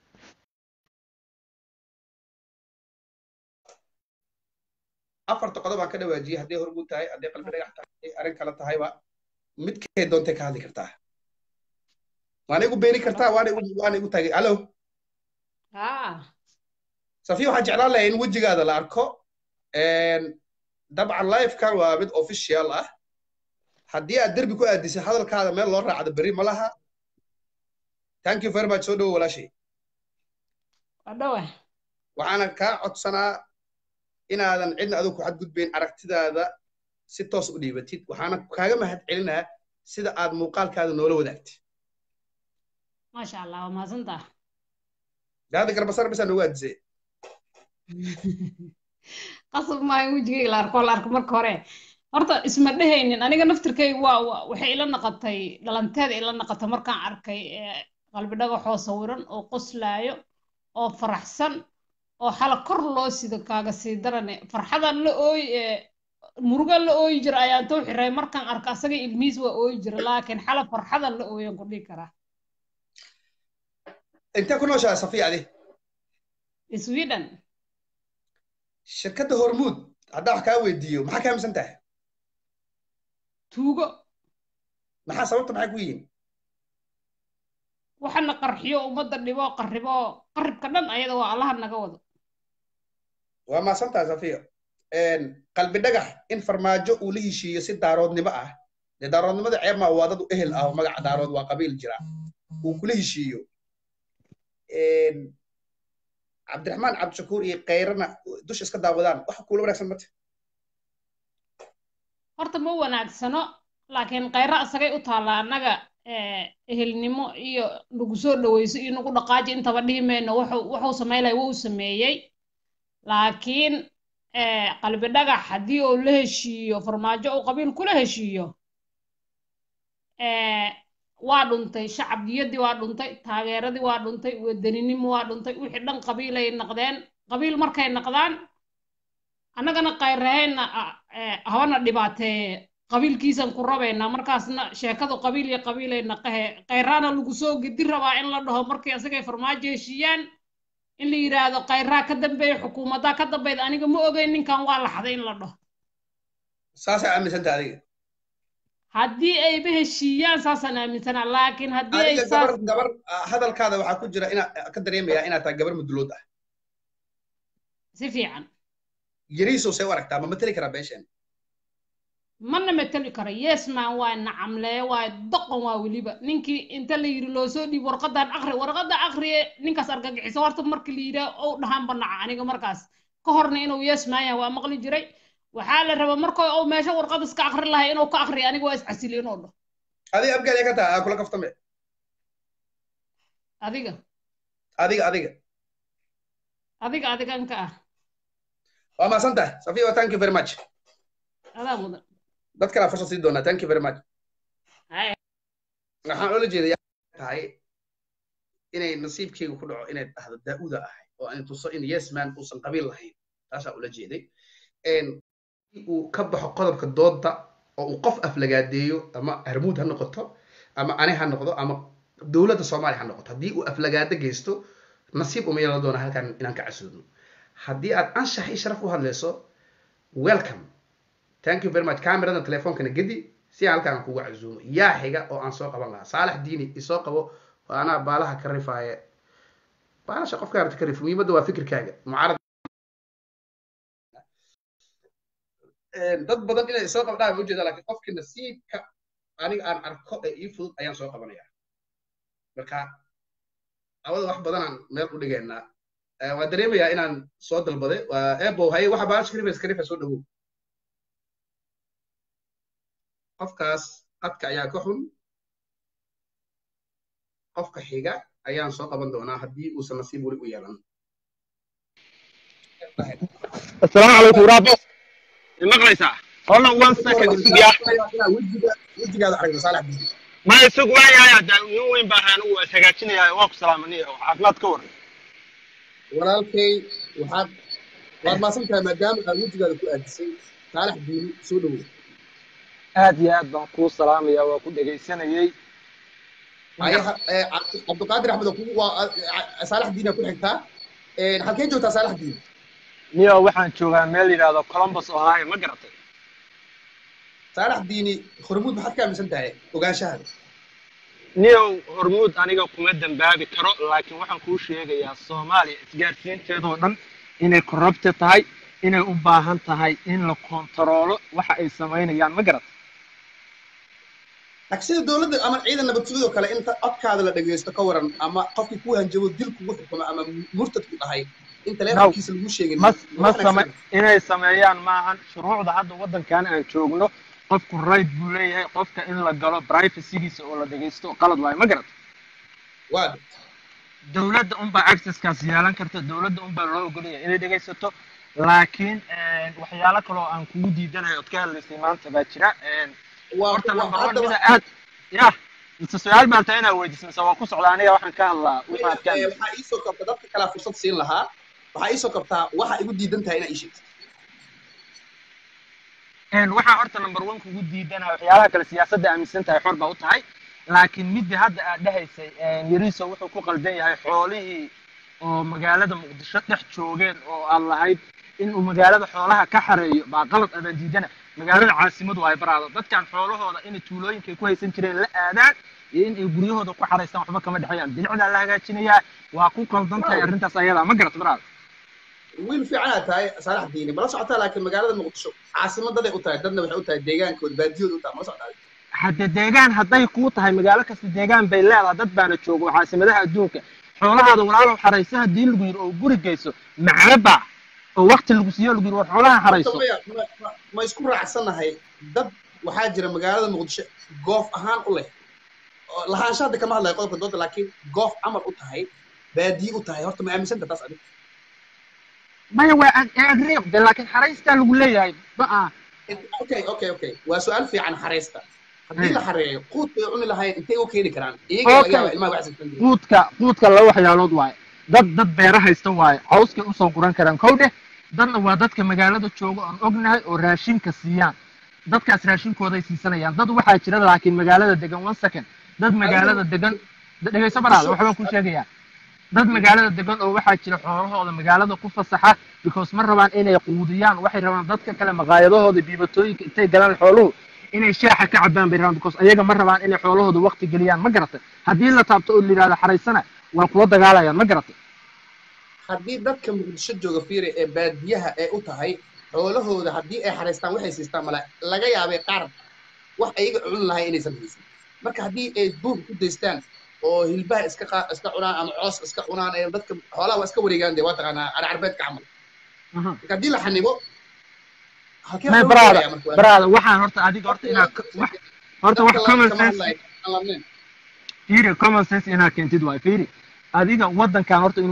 afarta qodob aan ka dhawaajiyey hadday hormuud tahay hadday qalbi dhagax tahay arrin kale tahayba midkay doontay ka hadli kartaa waana igu beeni kartaa waana igu waana igu taagay allo safiya waxaan jeclaan lahaa in wejigaada la arko dabcan livekan waa mid official ah haddii aad derbi ku aadisay hadalkaada meel loo raacdo berri ma laha thank you very much soo dhowo walaashay waxaana kaa codsanaa inaadan cidna adigu ku xadgudbayn aragtidaada si toos u dhiibatid waxaana kaaga mahad celinaa sida aad muuqaalkaada noola wadaagtay maasha allah waa mahadsantaa daada garbasar bisaa noogu aadisay qasab maayo wejigayga la arko la arko marka hore horta isma dhehaynin aniga naftirkayga waa waxay ila naqatay dhalanteeda ila naqatay markaan arkay qalbi dhagaxoo sawiran oo qoslaayo oo faraxsan oo xala kor loo sido kaaga sii darane farxadan la ooy muruga la ooyi jira ayaan too xiray markaan arka asaga ilmihiis waa ooyi jira laakiin xala farxadan la ooyan ku dhihi karaa intee ku nooshahay safiya adi sweden shirkadda hormuud haddaa wax kaa weydiiyo maxaa ka aaminsan tahay tuugo maxaa sababta maxay ku yihiin waxana qarxiyo ummadda dhibo qarribo qarribka dhan ayada waa allaha naga wado waa maasantaha safiya qalbi dhagax in farmaajo uu la heshiiyo si daaroodnimo ah dee daaroodnimada ceeb maa waa dad u ehel ah oo magaca daarood waa qabiil jira uu kula heshiiyo cabdiraxmaan cabdishakuur iyo kayrana dusha iska daawadaan waxa kuula wanaagsan mate horta ma wanaagsano laakiin kayra isagay u taallaa annaga ehelnimo iyo nagu soo dhaweyso iyo nagu dhaqaaji intaba dhihi mayno wuxuu samaylaya wuu sameeyey laakiin qalbi dhagax haddii uu la heshiiyo farmaajo uu qabiil kula heshiiyo waa dhuntay shacabiyadii waa dhuntay taageeradii waa dhuntay wadaninimo waa dhuntay wixii dhan qabiilay naqdeen qabiil markay naqdaan annagana kayrahayna habana dhibaateeye qabiilkiisan ku rabaynaa markaasna sheekadu qabiil iyo qabiilay naqahe kayraana lagu soo gedi rabaa in la dhaho markay asagay farmaajo heshiiyaan in la yidhaahdo kayraa ka dambeeya xukuumaddaa ka dambayda aniga ma ogeyn ninkan waa laxday in la dhaho saasaa aaminsanta adiga haddii ayba heshiiyaan saasaan aaminsanaa laakiin haddii ay gabar gabar hadalkaada waxaa ku jira inaa ka dareemayaa inaad tahay gabar mudulood ah si fiican yariisow see u aragtaa ma mateli karaa beesheen mana mateli karo yesman waa nacamlee waa doqon waa weliba ninkii inta la yidhi loo soo dhiib warqadan akri warqada akriye ninkaas argagixiso horta markii la yidhaa ou dhahaan banaca aniga markaas ka horna inuu yesman yahay waa maqli jiray waxaa la rabaa markoo uu meesha warqad iska akri lahay inuu ka akriyo aniga waa iscasili inuu dhaho adiga abgaad ka taha kula kaftame adiga adiga adiga adiga adigan ka ah waa mahadsan tahay safiya thank you very much adaa mudan dad kalaa fursad sii doonaa thank you very much Haya. waxaan oola jeedayaa tahay inay nasiibkeyga ku dhaco inay dhahdo daa'uda ahay oo aan tuso in yes man uusan qabiil lahayn taasaa ula jeeday En, uu ka baxo qodobka dooda oo uu qof aflagaadeeyo ama harmuud ha noqoto ama ani ha noqdo ama dowladda soomaaliya ha noqoto haddii uu aflagaado geysto nasiib uma yeelan doona halkan inaan ka casuudno haddii aad anshax iyo sharaf u hadlayso welcome thank you very much cameradan telefoonkana gedi si aan halkaan kugu casuumo yaa xiga oo aan soo qaban lahaa saalax diini isoo qabo waa anaa baalaha ka rifaaye baalasha qofka aragti ka rif muhiimadda waa fikirkaaga mucaarad dad badan inay soo qabdhaan ma ujeeda laakiin qofkii nasiibka aniga aan arko ee ii fudud ayaan soo qabanaya marka awada wax badanaan meel u dhigaynaa waan dareemayaa inaan soo dalbaday waa ebo haye waxa baalasha ka rifaysa ka rifa soo dhawow qofkaas qadka ayaa ka xun qofka xiga ayaan soo qaban doonaa haddii uusan nasiib weli u yeelan السلام عليكم ورابط مقليسا والله وان سكند سوقيا wejigaada aragna saalax diini ما يسوق ويا يا دا وين باهان و سغاجينيا واق سلامني عافماد كور walaalkay waxaad waad maasan tahay maadaama aad wejigaada ku aadisay saalax diini soo dhawow aad iyo aad baan kuu salaamaya waa ku dhegaysanayay haye ha- ee, Cabdi- cabdiqaadir axmed oo kugu waa saalax diini ku xigtaa halkeen joogtaa saalax diini niyo waxaan joogaa meel yidhaahdo columbus ohio ma garatay saalax diini hormuud maxaad ka aaminsan tahay ogaanshahaada niyow hormuud aniga kuma dambaabi karo laakiin waxaan kuu sheegayaa soomaaliya isgaarsiinteedoo dhan inay corrupte tahay inay u baahan tahay in la kontaroolo waxa ay samaynayaan ma garat laakiin sida dowladda ama ciidan nabad sugidoo kale inta codkaada la dhageysto ka waran ama qofkii ku hanjabo dil kugu xukumo ama murtadku dhahay in taleefonkiisa lagu sheegin ma ma same inay sameeyaan maahan shuruucda hadda waddankan aan joogno qofku right buu leeyahay qofka in la galo privacygiisa oo la dhegaysto qalad waayo ma garat waa dowladda unbaa accesskaas yeelan karta dowladda unbaa loo ogolaya inay dhegaysato laakiin waxyaalo kale oo aan kugu diidanayo ood ka hadlaysay maanta baa jira waa horta waa- number one haddaba- mida aad ya mise su-aal baan tahay inaad weydiiso mise waa ku socda aniga waxaan ka hadlaa waxaad ka Ee, hadlaysa waxaa iisoo kabta dadka kalaa fursad siin lahaa waxaa iisoo kabtaa waxa igu diidan tahay inaa ii sheegto Een, waxaa horta number one kugu diidana waxyaalaha kale siyaasadda aaminsan tahay xor baa u tahay laakiin midda hadda aad dhahaysay yariso wuxuu ku qaldan yahay xoolihii oo magaalada muqdisho dhex joogeen oo aad lahayd inuu magaalada xoolaha ka xareeyo baa qalad adaan diidana magaalada caasimadu ay baraado dadkan xoolahooda inay tuulooyinka ay ku haysan jireen la aadaan iyo in ay guryahooda ku xaraystaan waxba kama dhexeeyaan bilicdaa la hagaajinayaa waa ku qaldan tahay arrintaas ayadaa ma garat baraada wiil fiicanaad tahay saalax diini mala socotaa laakiin magaalada muqdisho caasimadaday u tahay dadna waxay u tahay deegaankooda baadiyooda u tahay mala socotaa hadde deegaan hadday kuu tahay magaalo kasta deegaan bay leedahay dad baana jooga oo caasimadaha adduunka xoolahaada walaalow xarayso haddii lagu yidhi oo guri geyso macaba oo wakti lagu siiyo lagu yidhi war xoolaha xarayso Maya, ma- ma- ma isku raacsanahay dad waxaa jira magaalada muqdisho goof ahaan u leh oo lahaansha hadda kama hadlayo qodobka dooda laakiin goof camal u tahay baadiye u tahay horta ma aaminsanta taas adiga maya waa agriiqde laakiin xaraystaa lagu leeyahay baa okay okay okay waa su-aal fiican xareysta haddii la xareeyo quud bay cuni lahayn intay u keeni karaan iyaga laga Okay. yaaba ilmaha wax sisan jirin quudka quudka laba waxyaalood waaye dad dad beera haysta waaye cawskay usoo guran karaan kow dheh dadna waa dadka magaalada jooga oon ognahay oo raashinka siiyaan dadkaas raashinkooday siisanayaan dad waxaa jira laakiin magaalada degan one second dad magaalada degan dhegeyso baraada waxbaan kuu sheegayaa dad magaalada degan oo waxaa jira xoolahooda magaalada ku fasaxa because ma rabaan inay quudiyaan waxay rabaan dadka kale maqaayadahooda biibatooyinka intay galaan xooluhu inay shaaxa ka cabaan bay rabaan because ayaga ma rabaan inay xoolahooda waqti geliyaan ma garatay haddii la taabto oo la yidhahdo xaraysana waa kula dagaalayaan ma garatay haddii dadka muqdisho jooga fiire ee baadiyaha ee u tahay xoolahooda haddii ay xareystaan waxay siistaan mala laga yaabay qaar wax ayaga cuni lahay inaysan haysan marka haddii ay duur ku daystaan oo hilbaha iska qaa- iska cunaan ama coos iska cunaan ee dadka xoolaha waa iska wareegaan dee waa taqaanaa carcarbeedka camal marka haddii la xanibo halkee may loo baraada gaarayaa marka waa- baraada waxaan horta adiga horta inaad ka- wax horta wax dadka common kama sense hadlayo, aan ladnayn. fiiri common sense inaad keentid waay fiiri adiga waddankan horta inuu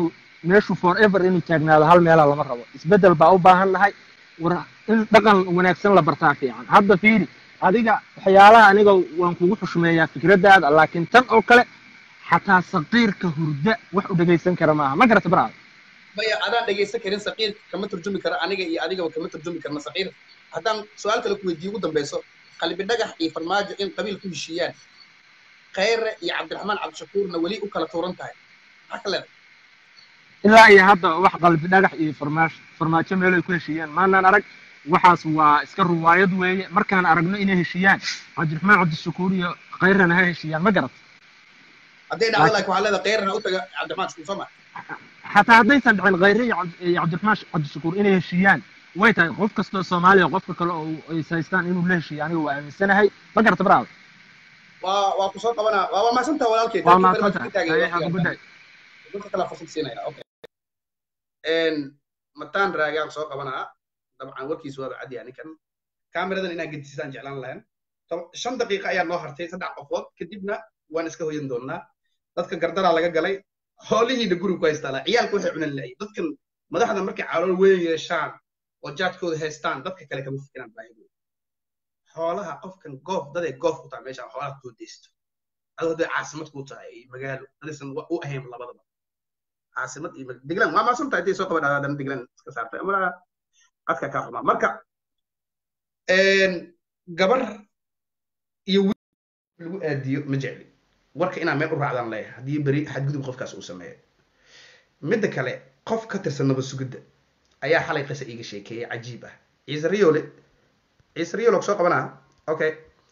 meeshu forever inuu taagnaado hal meela lama rabo isbeddel baa u baahan nahay war in dhaqan wanaagsan la bartaa fiican hadda fiiri adiga waxyaalaha aniga waan kugu xushmeeyaa fikraddaada laakiin tan oo kale xataa saqiirka hurda wax u dhegaysan kara maaha ma garata baraada maya adaan dhegaysan karin saqiir kama turjumi karo aniga iyo adigaba kama turjumi karna saqiir haddaan su-aal kale ku weydiiyo ugu dambeyso qalbi dhagax iyo farmaajo in qabiil ku heshiiyaan khayre iyo cabdiraxmaan cabdishakuurna weli u kala tuuran tahay maxaa ka leedahay ilaa iyo hadda wax qalbi dhagax iyo farmaajo farmaajo meelo ay ku heshiiyeen maanaan arag waxaas waa iska ruwaayad weeye markaan aragno inay heshiiyaan cabdiraxmaan cabdishakuur iyo khayrana ha heshiiyaan ma garat hadday dhacdo laakiin waxaa leedahay khayrna u taga cabdiraxmaan shakuur soo ma xataa haddaysan dhicin khayre iyo cabd- iyo cabdiraxmaan cabdishakuur inay heshiiyaan way tahay qof kastoo soomaaliya qofka kale oo ay haystaan inuu la heshiiyo aniga waa aaminsanahay ma garata baraada waa waa ku soo qabanaa waa waa mahadsantaha walaalkay waa Thank you very much. mahadsantahay Intaaga iyo Haye, have a good day. dadka kala fursad siinaya okay een mataan raagaan soo qabanaa dabcan warkiisu waaba cadi ninkan kaamiradan inaan gedisaan jeclaan lahayn Tob- shan daqiiqa ayaa noo hartay saddex qofood kadibna waan iska hoyan doonaa dadka gardaraa laga galay hoolihiina guriga ku haystaa ciyaalka waxay cunan lahayn dadkan madaxda markay calool weyn yeeshaan oo jaadkooda haystaan dadka kale kama fikiraan baahidooda xoolaha qofkan goof daday goof ku tahay meeshaan xoolaha kusoo deysto adoo hadday caasimad ku tahay iyo magaalo dadaysan wa- u ahayn labadaba caasimad iyo mag- deglan waa maasan tahay hadday soo qaban haddana deglan iska saartay ama qadka kaa xumaa marka een, gabar iyo wiil lagu aadiyo ma jecli warka inaan meel u raacdaan leeyahay haddii beri xadgudub qofkaas uu sameeyo midda kale qof ka tirsan nabad sugidda ayaa xalay qisa iiga sheekeeyey cajiib ah ciise riyoole ciise riyoole soo qabanaa okay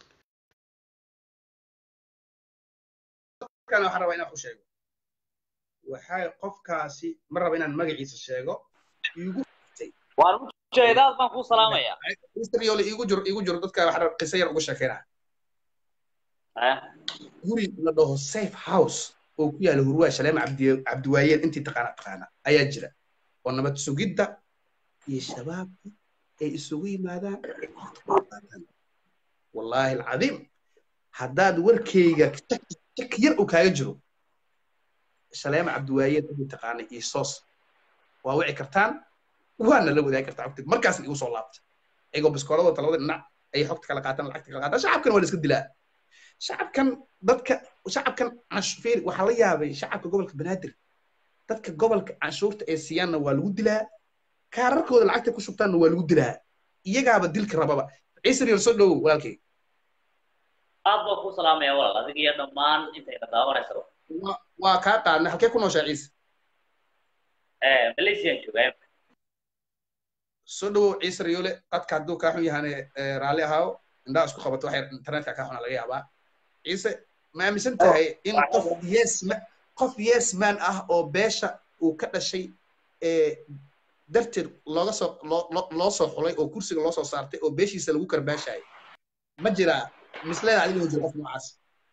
kan waxaan rabaa inaan ku sheego waxay qofkaasi ma raba inaan magaciisa sheego iigu waan u jeedaad baan kuu salaamayaa ciise riyoole iigu jiro iigu jiro dadka waxaan rabaa qiso yar uga sheekeynaa Eh, guri la dhaho safe house oo ku yaala hurwaa shaleema cabdi cabdiwaayeen intii taqaana taqaana ayaa jira oo nabad sugidda iyo shabaabka ay isugu yimaadaan ay waqti ku qaataan wallaahi alcadiim haddaad warkayga shaki shaki yar uu kaaga jiro shaleema cabdiwaayeen intii taqaana iyo soos waa wici kartaan waana la wadaagi kartaa xogta markaasna igu soo laabta iyagoo biskooladooda labada dhinac ay xogta kala qaataan lacagta kala qaataan shacabkan waa la iska dilaa shacabkan dadka shacabkan canshuur waxaa la yaabay shacabka gobolka banaadir dadka gobolka canshuurta ee siiyaanna waa lagu dilaa kaararkooda lacagta ku shubtaanna waa lagu dilaa iyagaaba dilka rababa ciise riyal soo dhowow walaalkay aad baan kuu salaamayaa walaal adiga iyo dhammaan intayna daawanaysa Waa- waa kaa qaadna halkee ku nooshaa ciise Eh, malaysian joogaa soo dhowow ciise riyole qadka hadduu kaa xun yahane eh, raalli ahaaw indhaha isku qabato waxay internetka kaa xuna laga yaabaa ciise ma aaminsan tahay in qof yes ma qof yes man ah oo beesha uu ka dhashay ee darteed looga soo loo- loo- loo soo xulay oo kursiga loo soo saartay oo beeshiisa lagu karbaashayay ma jiraa misleeda adiga inuu jiro qof noocaas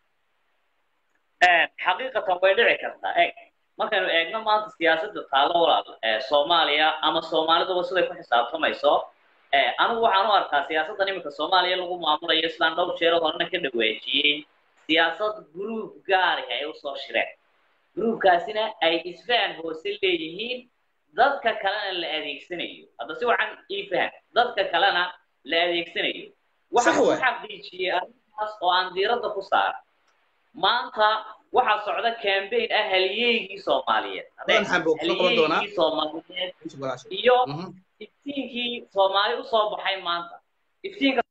Eh, xaqiiqatan way dhici kartaa eg markaynu eegno maanta siyaasadda taalo walaal ee soomaaliya ama soomaaliduba siday ku xisaabtamayso eh, anigu waxaan u arkaa siyaasaddan iminka soomaaliya lagu maamulayo islaan dhowr jeer horena ka dhaweejiyey siyaasad gruub gaari ay usoo shireen gruubkaasina ay isfahan hoose leeyihiin dadka kalena la adeegsanayo hadda si wacan ii faham dadka kalena la adeegsanayo waxaan Sax ku waay. xaqiijiyey arrintaas oo aan diiradda ku saara maanta waxaa socda campaign ah halyeygii soomaaliyeed Badan xaan buu kusoo qaban doonaa. halyeygii soomaaliyeed Ciise walaashay. iyo Mhm. iftiinkii soomaali usoo baxay maanta iftiinka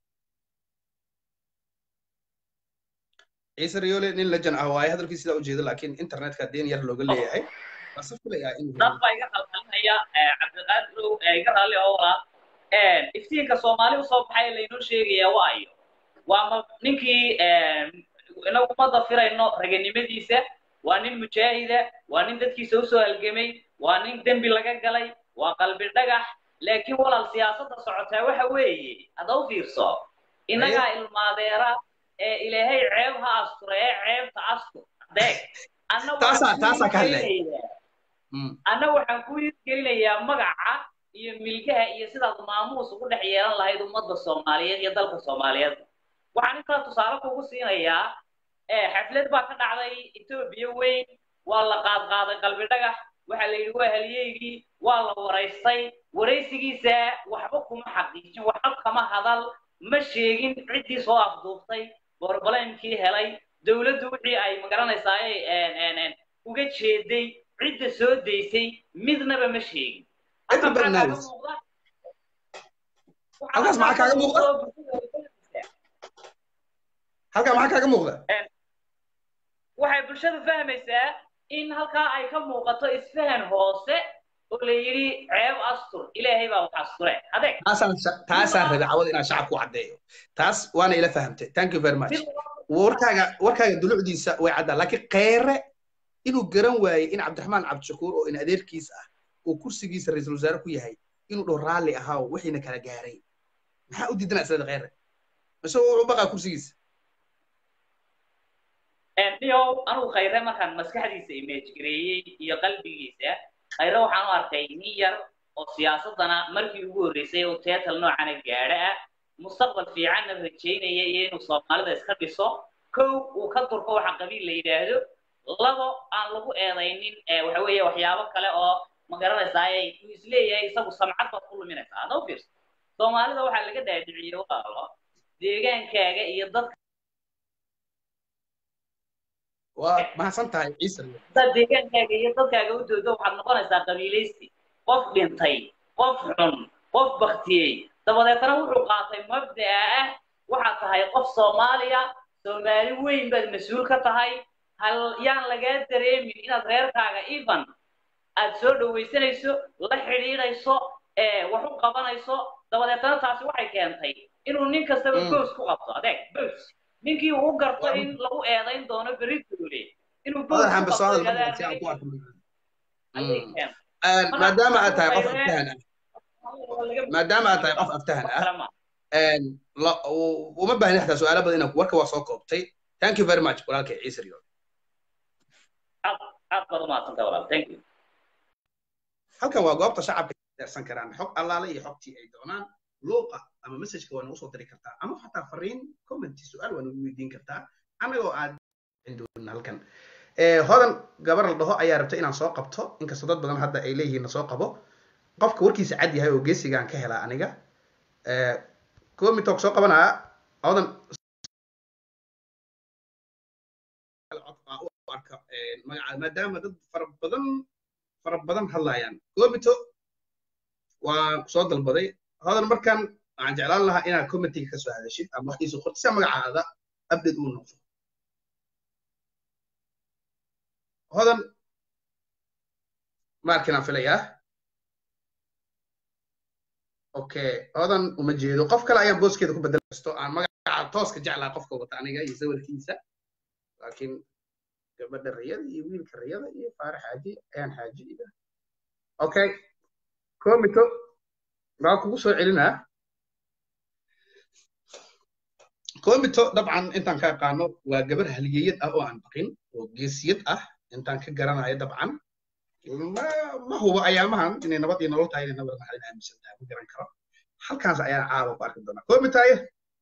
ciise riyoole nin lejan ah waaye hadalkii sidaa ujeeda laakiin internetka deen yar looga leeyahay waan si filayaa inuu dad baa iga qalqalinaya cabdiqaadirow ee iga raalli oo walaa iftiinka soomaali usoo baxay laynoo sheegaya waayo waa ma ninkii inagu ummadda firayno raganimadiisa waa nin mujaahida waa nin dadkiisa usoo halgamay waa nin dembi laga galay waa qalbi dhagax laakiin walaal siyaasadda socotaa waxa weeye hadda u fiirso innagaa ilmaadeera ee ilaahay ceeb ha astura ee ceebta astur deeg anna Taasaa- taasaa ka hadlaya. hadlaya Mm. anna waxaan ku gelinayaa magaca iyo milgaha iyo sidaad maamuus ugu dhex yeelan lahayd ummadda soomaaliyeed iyo dalka soomaaliyeed waxaan intaa tusaale kugu siinayaa eh, xaflad baa ka dhacday etoobiya weyn waa la qaadqaaday qalbi dhagax waxaa la yidhi waa halyeygii waa la waraystay waraysigiisa waxba kuma xaqiijin waxba kama hadal ma sheegin ciddii soo afduuftay borbalemkii helay dowladdu wixii ay magaranaysaa uga jeeday cidda soo daysay midnaba ma sheegin Cidda barnaamij. Halkaas maxaa kaaga muuqda? halkaa maxaa kaaga muuqda waxay bulshadu fahmaysaa in halkaa ay ka muuqato isfahan hoose oo la yidhi ceeb astur ilaahay baa wax asture adeeg taasaan sha- taasaan rabay cawada inaan shacabku caddeeyo taas waana ila fahamtay thank you very much mid warkaaga warkaaga dulucdiisa way caddaa laakiin kheyre inuu garan waayey in cabdiraxmaan cabdishakuur oo in adeerkiis ah uu kursigiisa ra-iisul wasaare ku yahay inuu dhow raalli ahaa oo wixiina kala gaaray maxaa u diidana islada kheyre mise wuxuu baqaa kursigiisa niyow anugu khayre markaan maskaxdiisa image gareeyey iyo qalbigiisa khayre waxaan u arkay nin yar oo siyaasadana markii ugu horreysay oo teetal noocana gaadha ah mustaqbal fiicanna rajaynaya iyo inuu soomaalida iska dhiso kow uu ka durko waxa qabiil la yidhaahdo labo aan lagu eedaynin ee waxa weeye waxyaabo kale oo ma garanaysaa uu isleeyahay isagu samcad baad ku luminaysaa hadda u fiirso soomaalida waxaa laga dhaadhiciyey walaalo deegaankaaga iyo dadka waa mahadsan tahay ciise dad deegaankaaga iyo dadkaaga u doodo waxaad noqonaysaa qabiilaysi qof dhintay qof xun qof baktiyey dabadeetana wuxuu qaatay mabda'a ah waxaad tahay qof soomaaliya soomaali weyn baad mas-uul ka tahay hal yaan lagaa dareemin inaad reerkaaga even aad soo dhawaysanayso la xidhiidhayso ee wax u qabanayso dabadeetana taasi waxay keentay inuu nin kastaba Mm. bows ku qabto adeeg bows ninkii uu u garto in lagu eedayn doono berri doole inuu bows hadal ku xambe soo qabto hadal yidhahdaa si aan ku arko ayay Mm. keentay Een, maadaama aad tahay qof Khayre- aftahan ah maadaama aad tahay qof aftahan ah een, la- u- uma baahni xataa su-aalo badan inaan ku- warka waa soo koobtay thank you very much walaalkay ciise riyo aad baad umahadsantahay walaal thank you halkan waa goobta shacabka deersan karaan xog allaale iyo xogtii ay doonaan luuqa ama messageka waa nagu soo diri kartaa ama xataa fariin comment su-aal waa nagu weydiin kartaa anagoo aad cindoon halkan Eh, hodan gabar la dhaho ayaa rabta inaan soo qabto inkastoo dad badan hadda ay leeyihiin na soo qabo qofka warkiisa cad yahay oo geesigaan ka helaa aniga Eh, komitok soo qabanaa hodan u arka eh, magaca maadaama dad fara badan fara badan hadlayaan komito waa soo dalbaday hodan markan waxaan jeclaan lahaa inaad commentiga ka soo hadashid ama waxdiisa qorti si magacaada update uu noqdo hodan markinaan filayaa okay hodan uma jeedo qof kale ayaan booskeeda ku bedel kasto aan magaca tooska jeclaa qofka wata aniga iyo sawirkiisa laakiin gabadha riyada iyo wiilka riyada iyo faarax xaaji ayaan xaaji iga okay komito waa kugu soo celinaa komito dabcan intaan ka aqaano waa gabar halyeeyad ah oo aan baqin oo geesiyad ah intaan ka garanayo dabcan ma ma hubo ayaamahan inay nabad iyo nolol tahay inay nabad maxalin aaminsan tahay ma garan karo halkaas ayaan caawa ku arki doonaa komitaye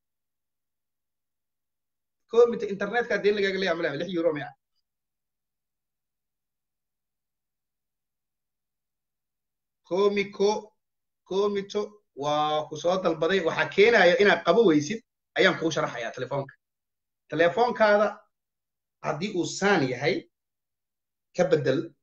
komita internetka deen lagaaga leeyahay malaa lix euro maya komiko komito waa ku soo dalbaday waxaa keenaya inaad qabo weysid ayaan kuu sharaxayaa telefoonka telefoonkaada haddii uu saan yahay ka bedel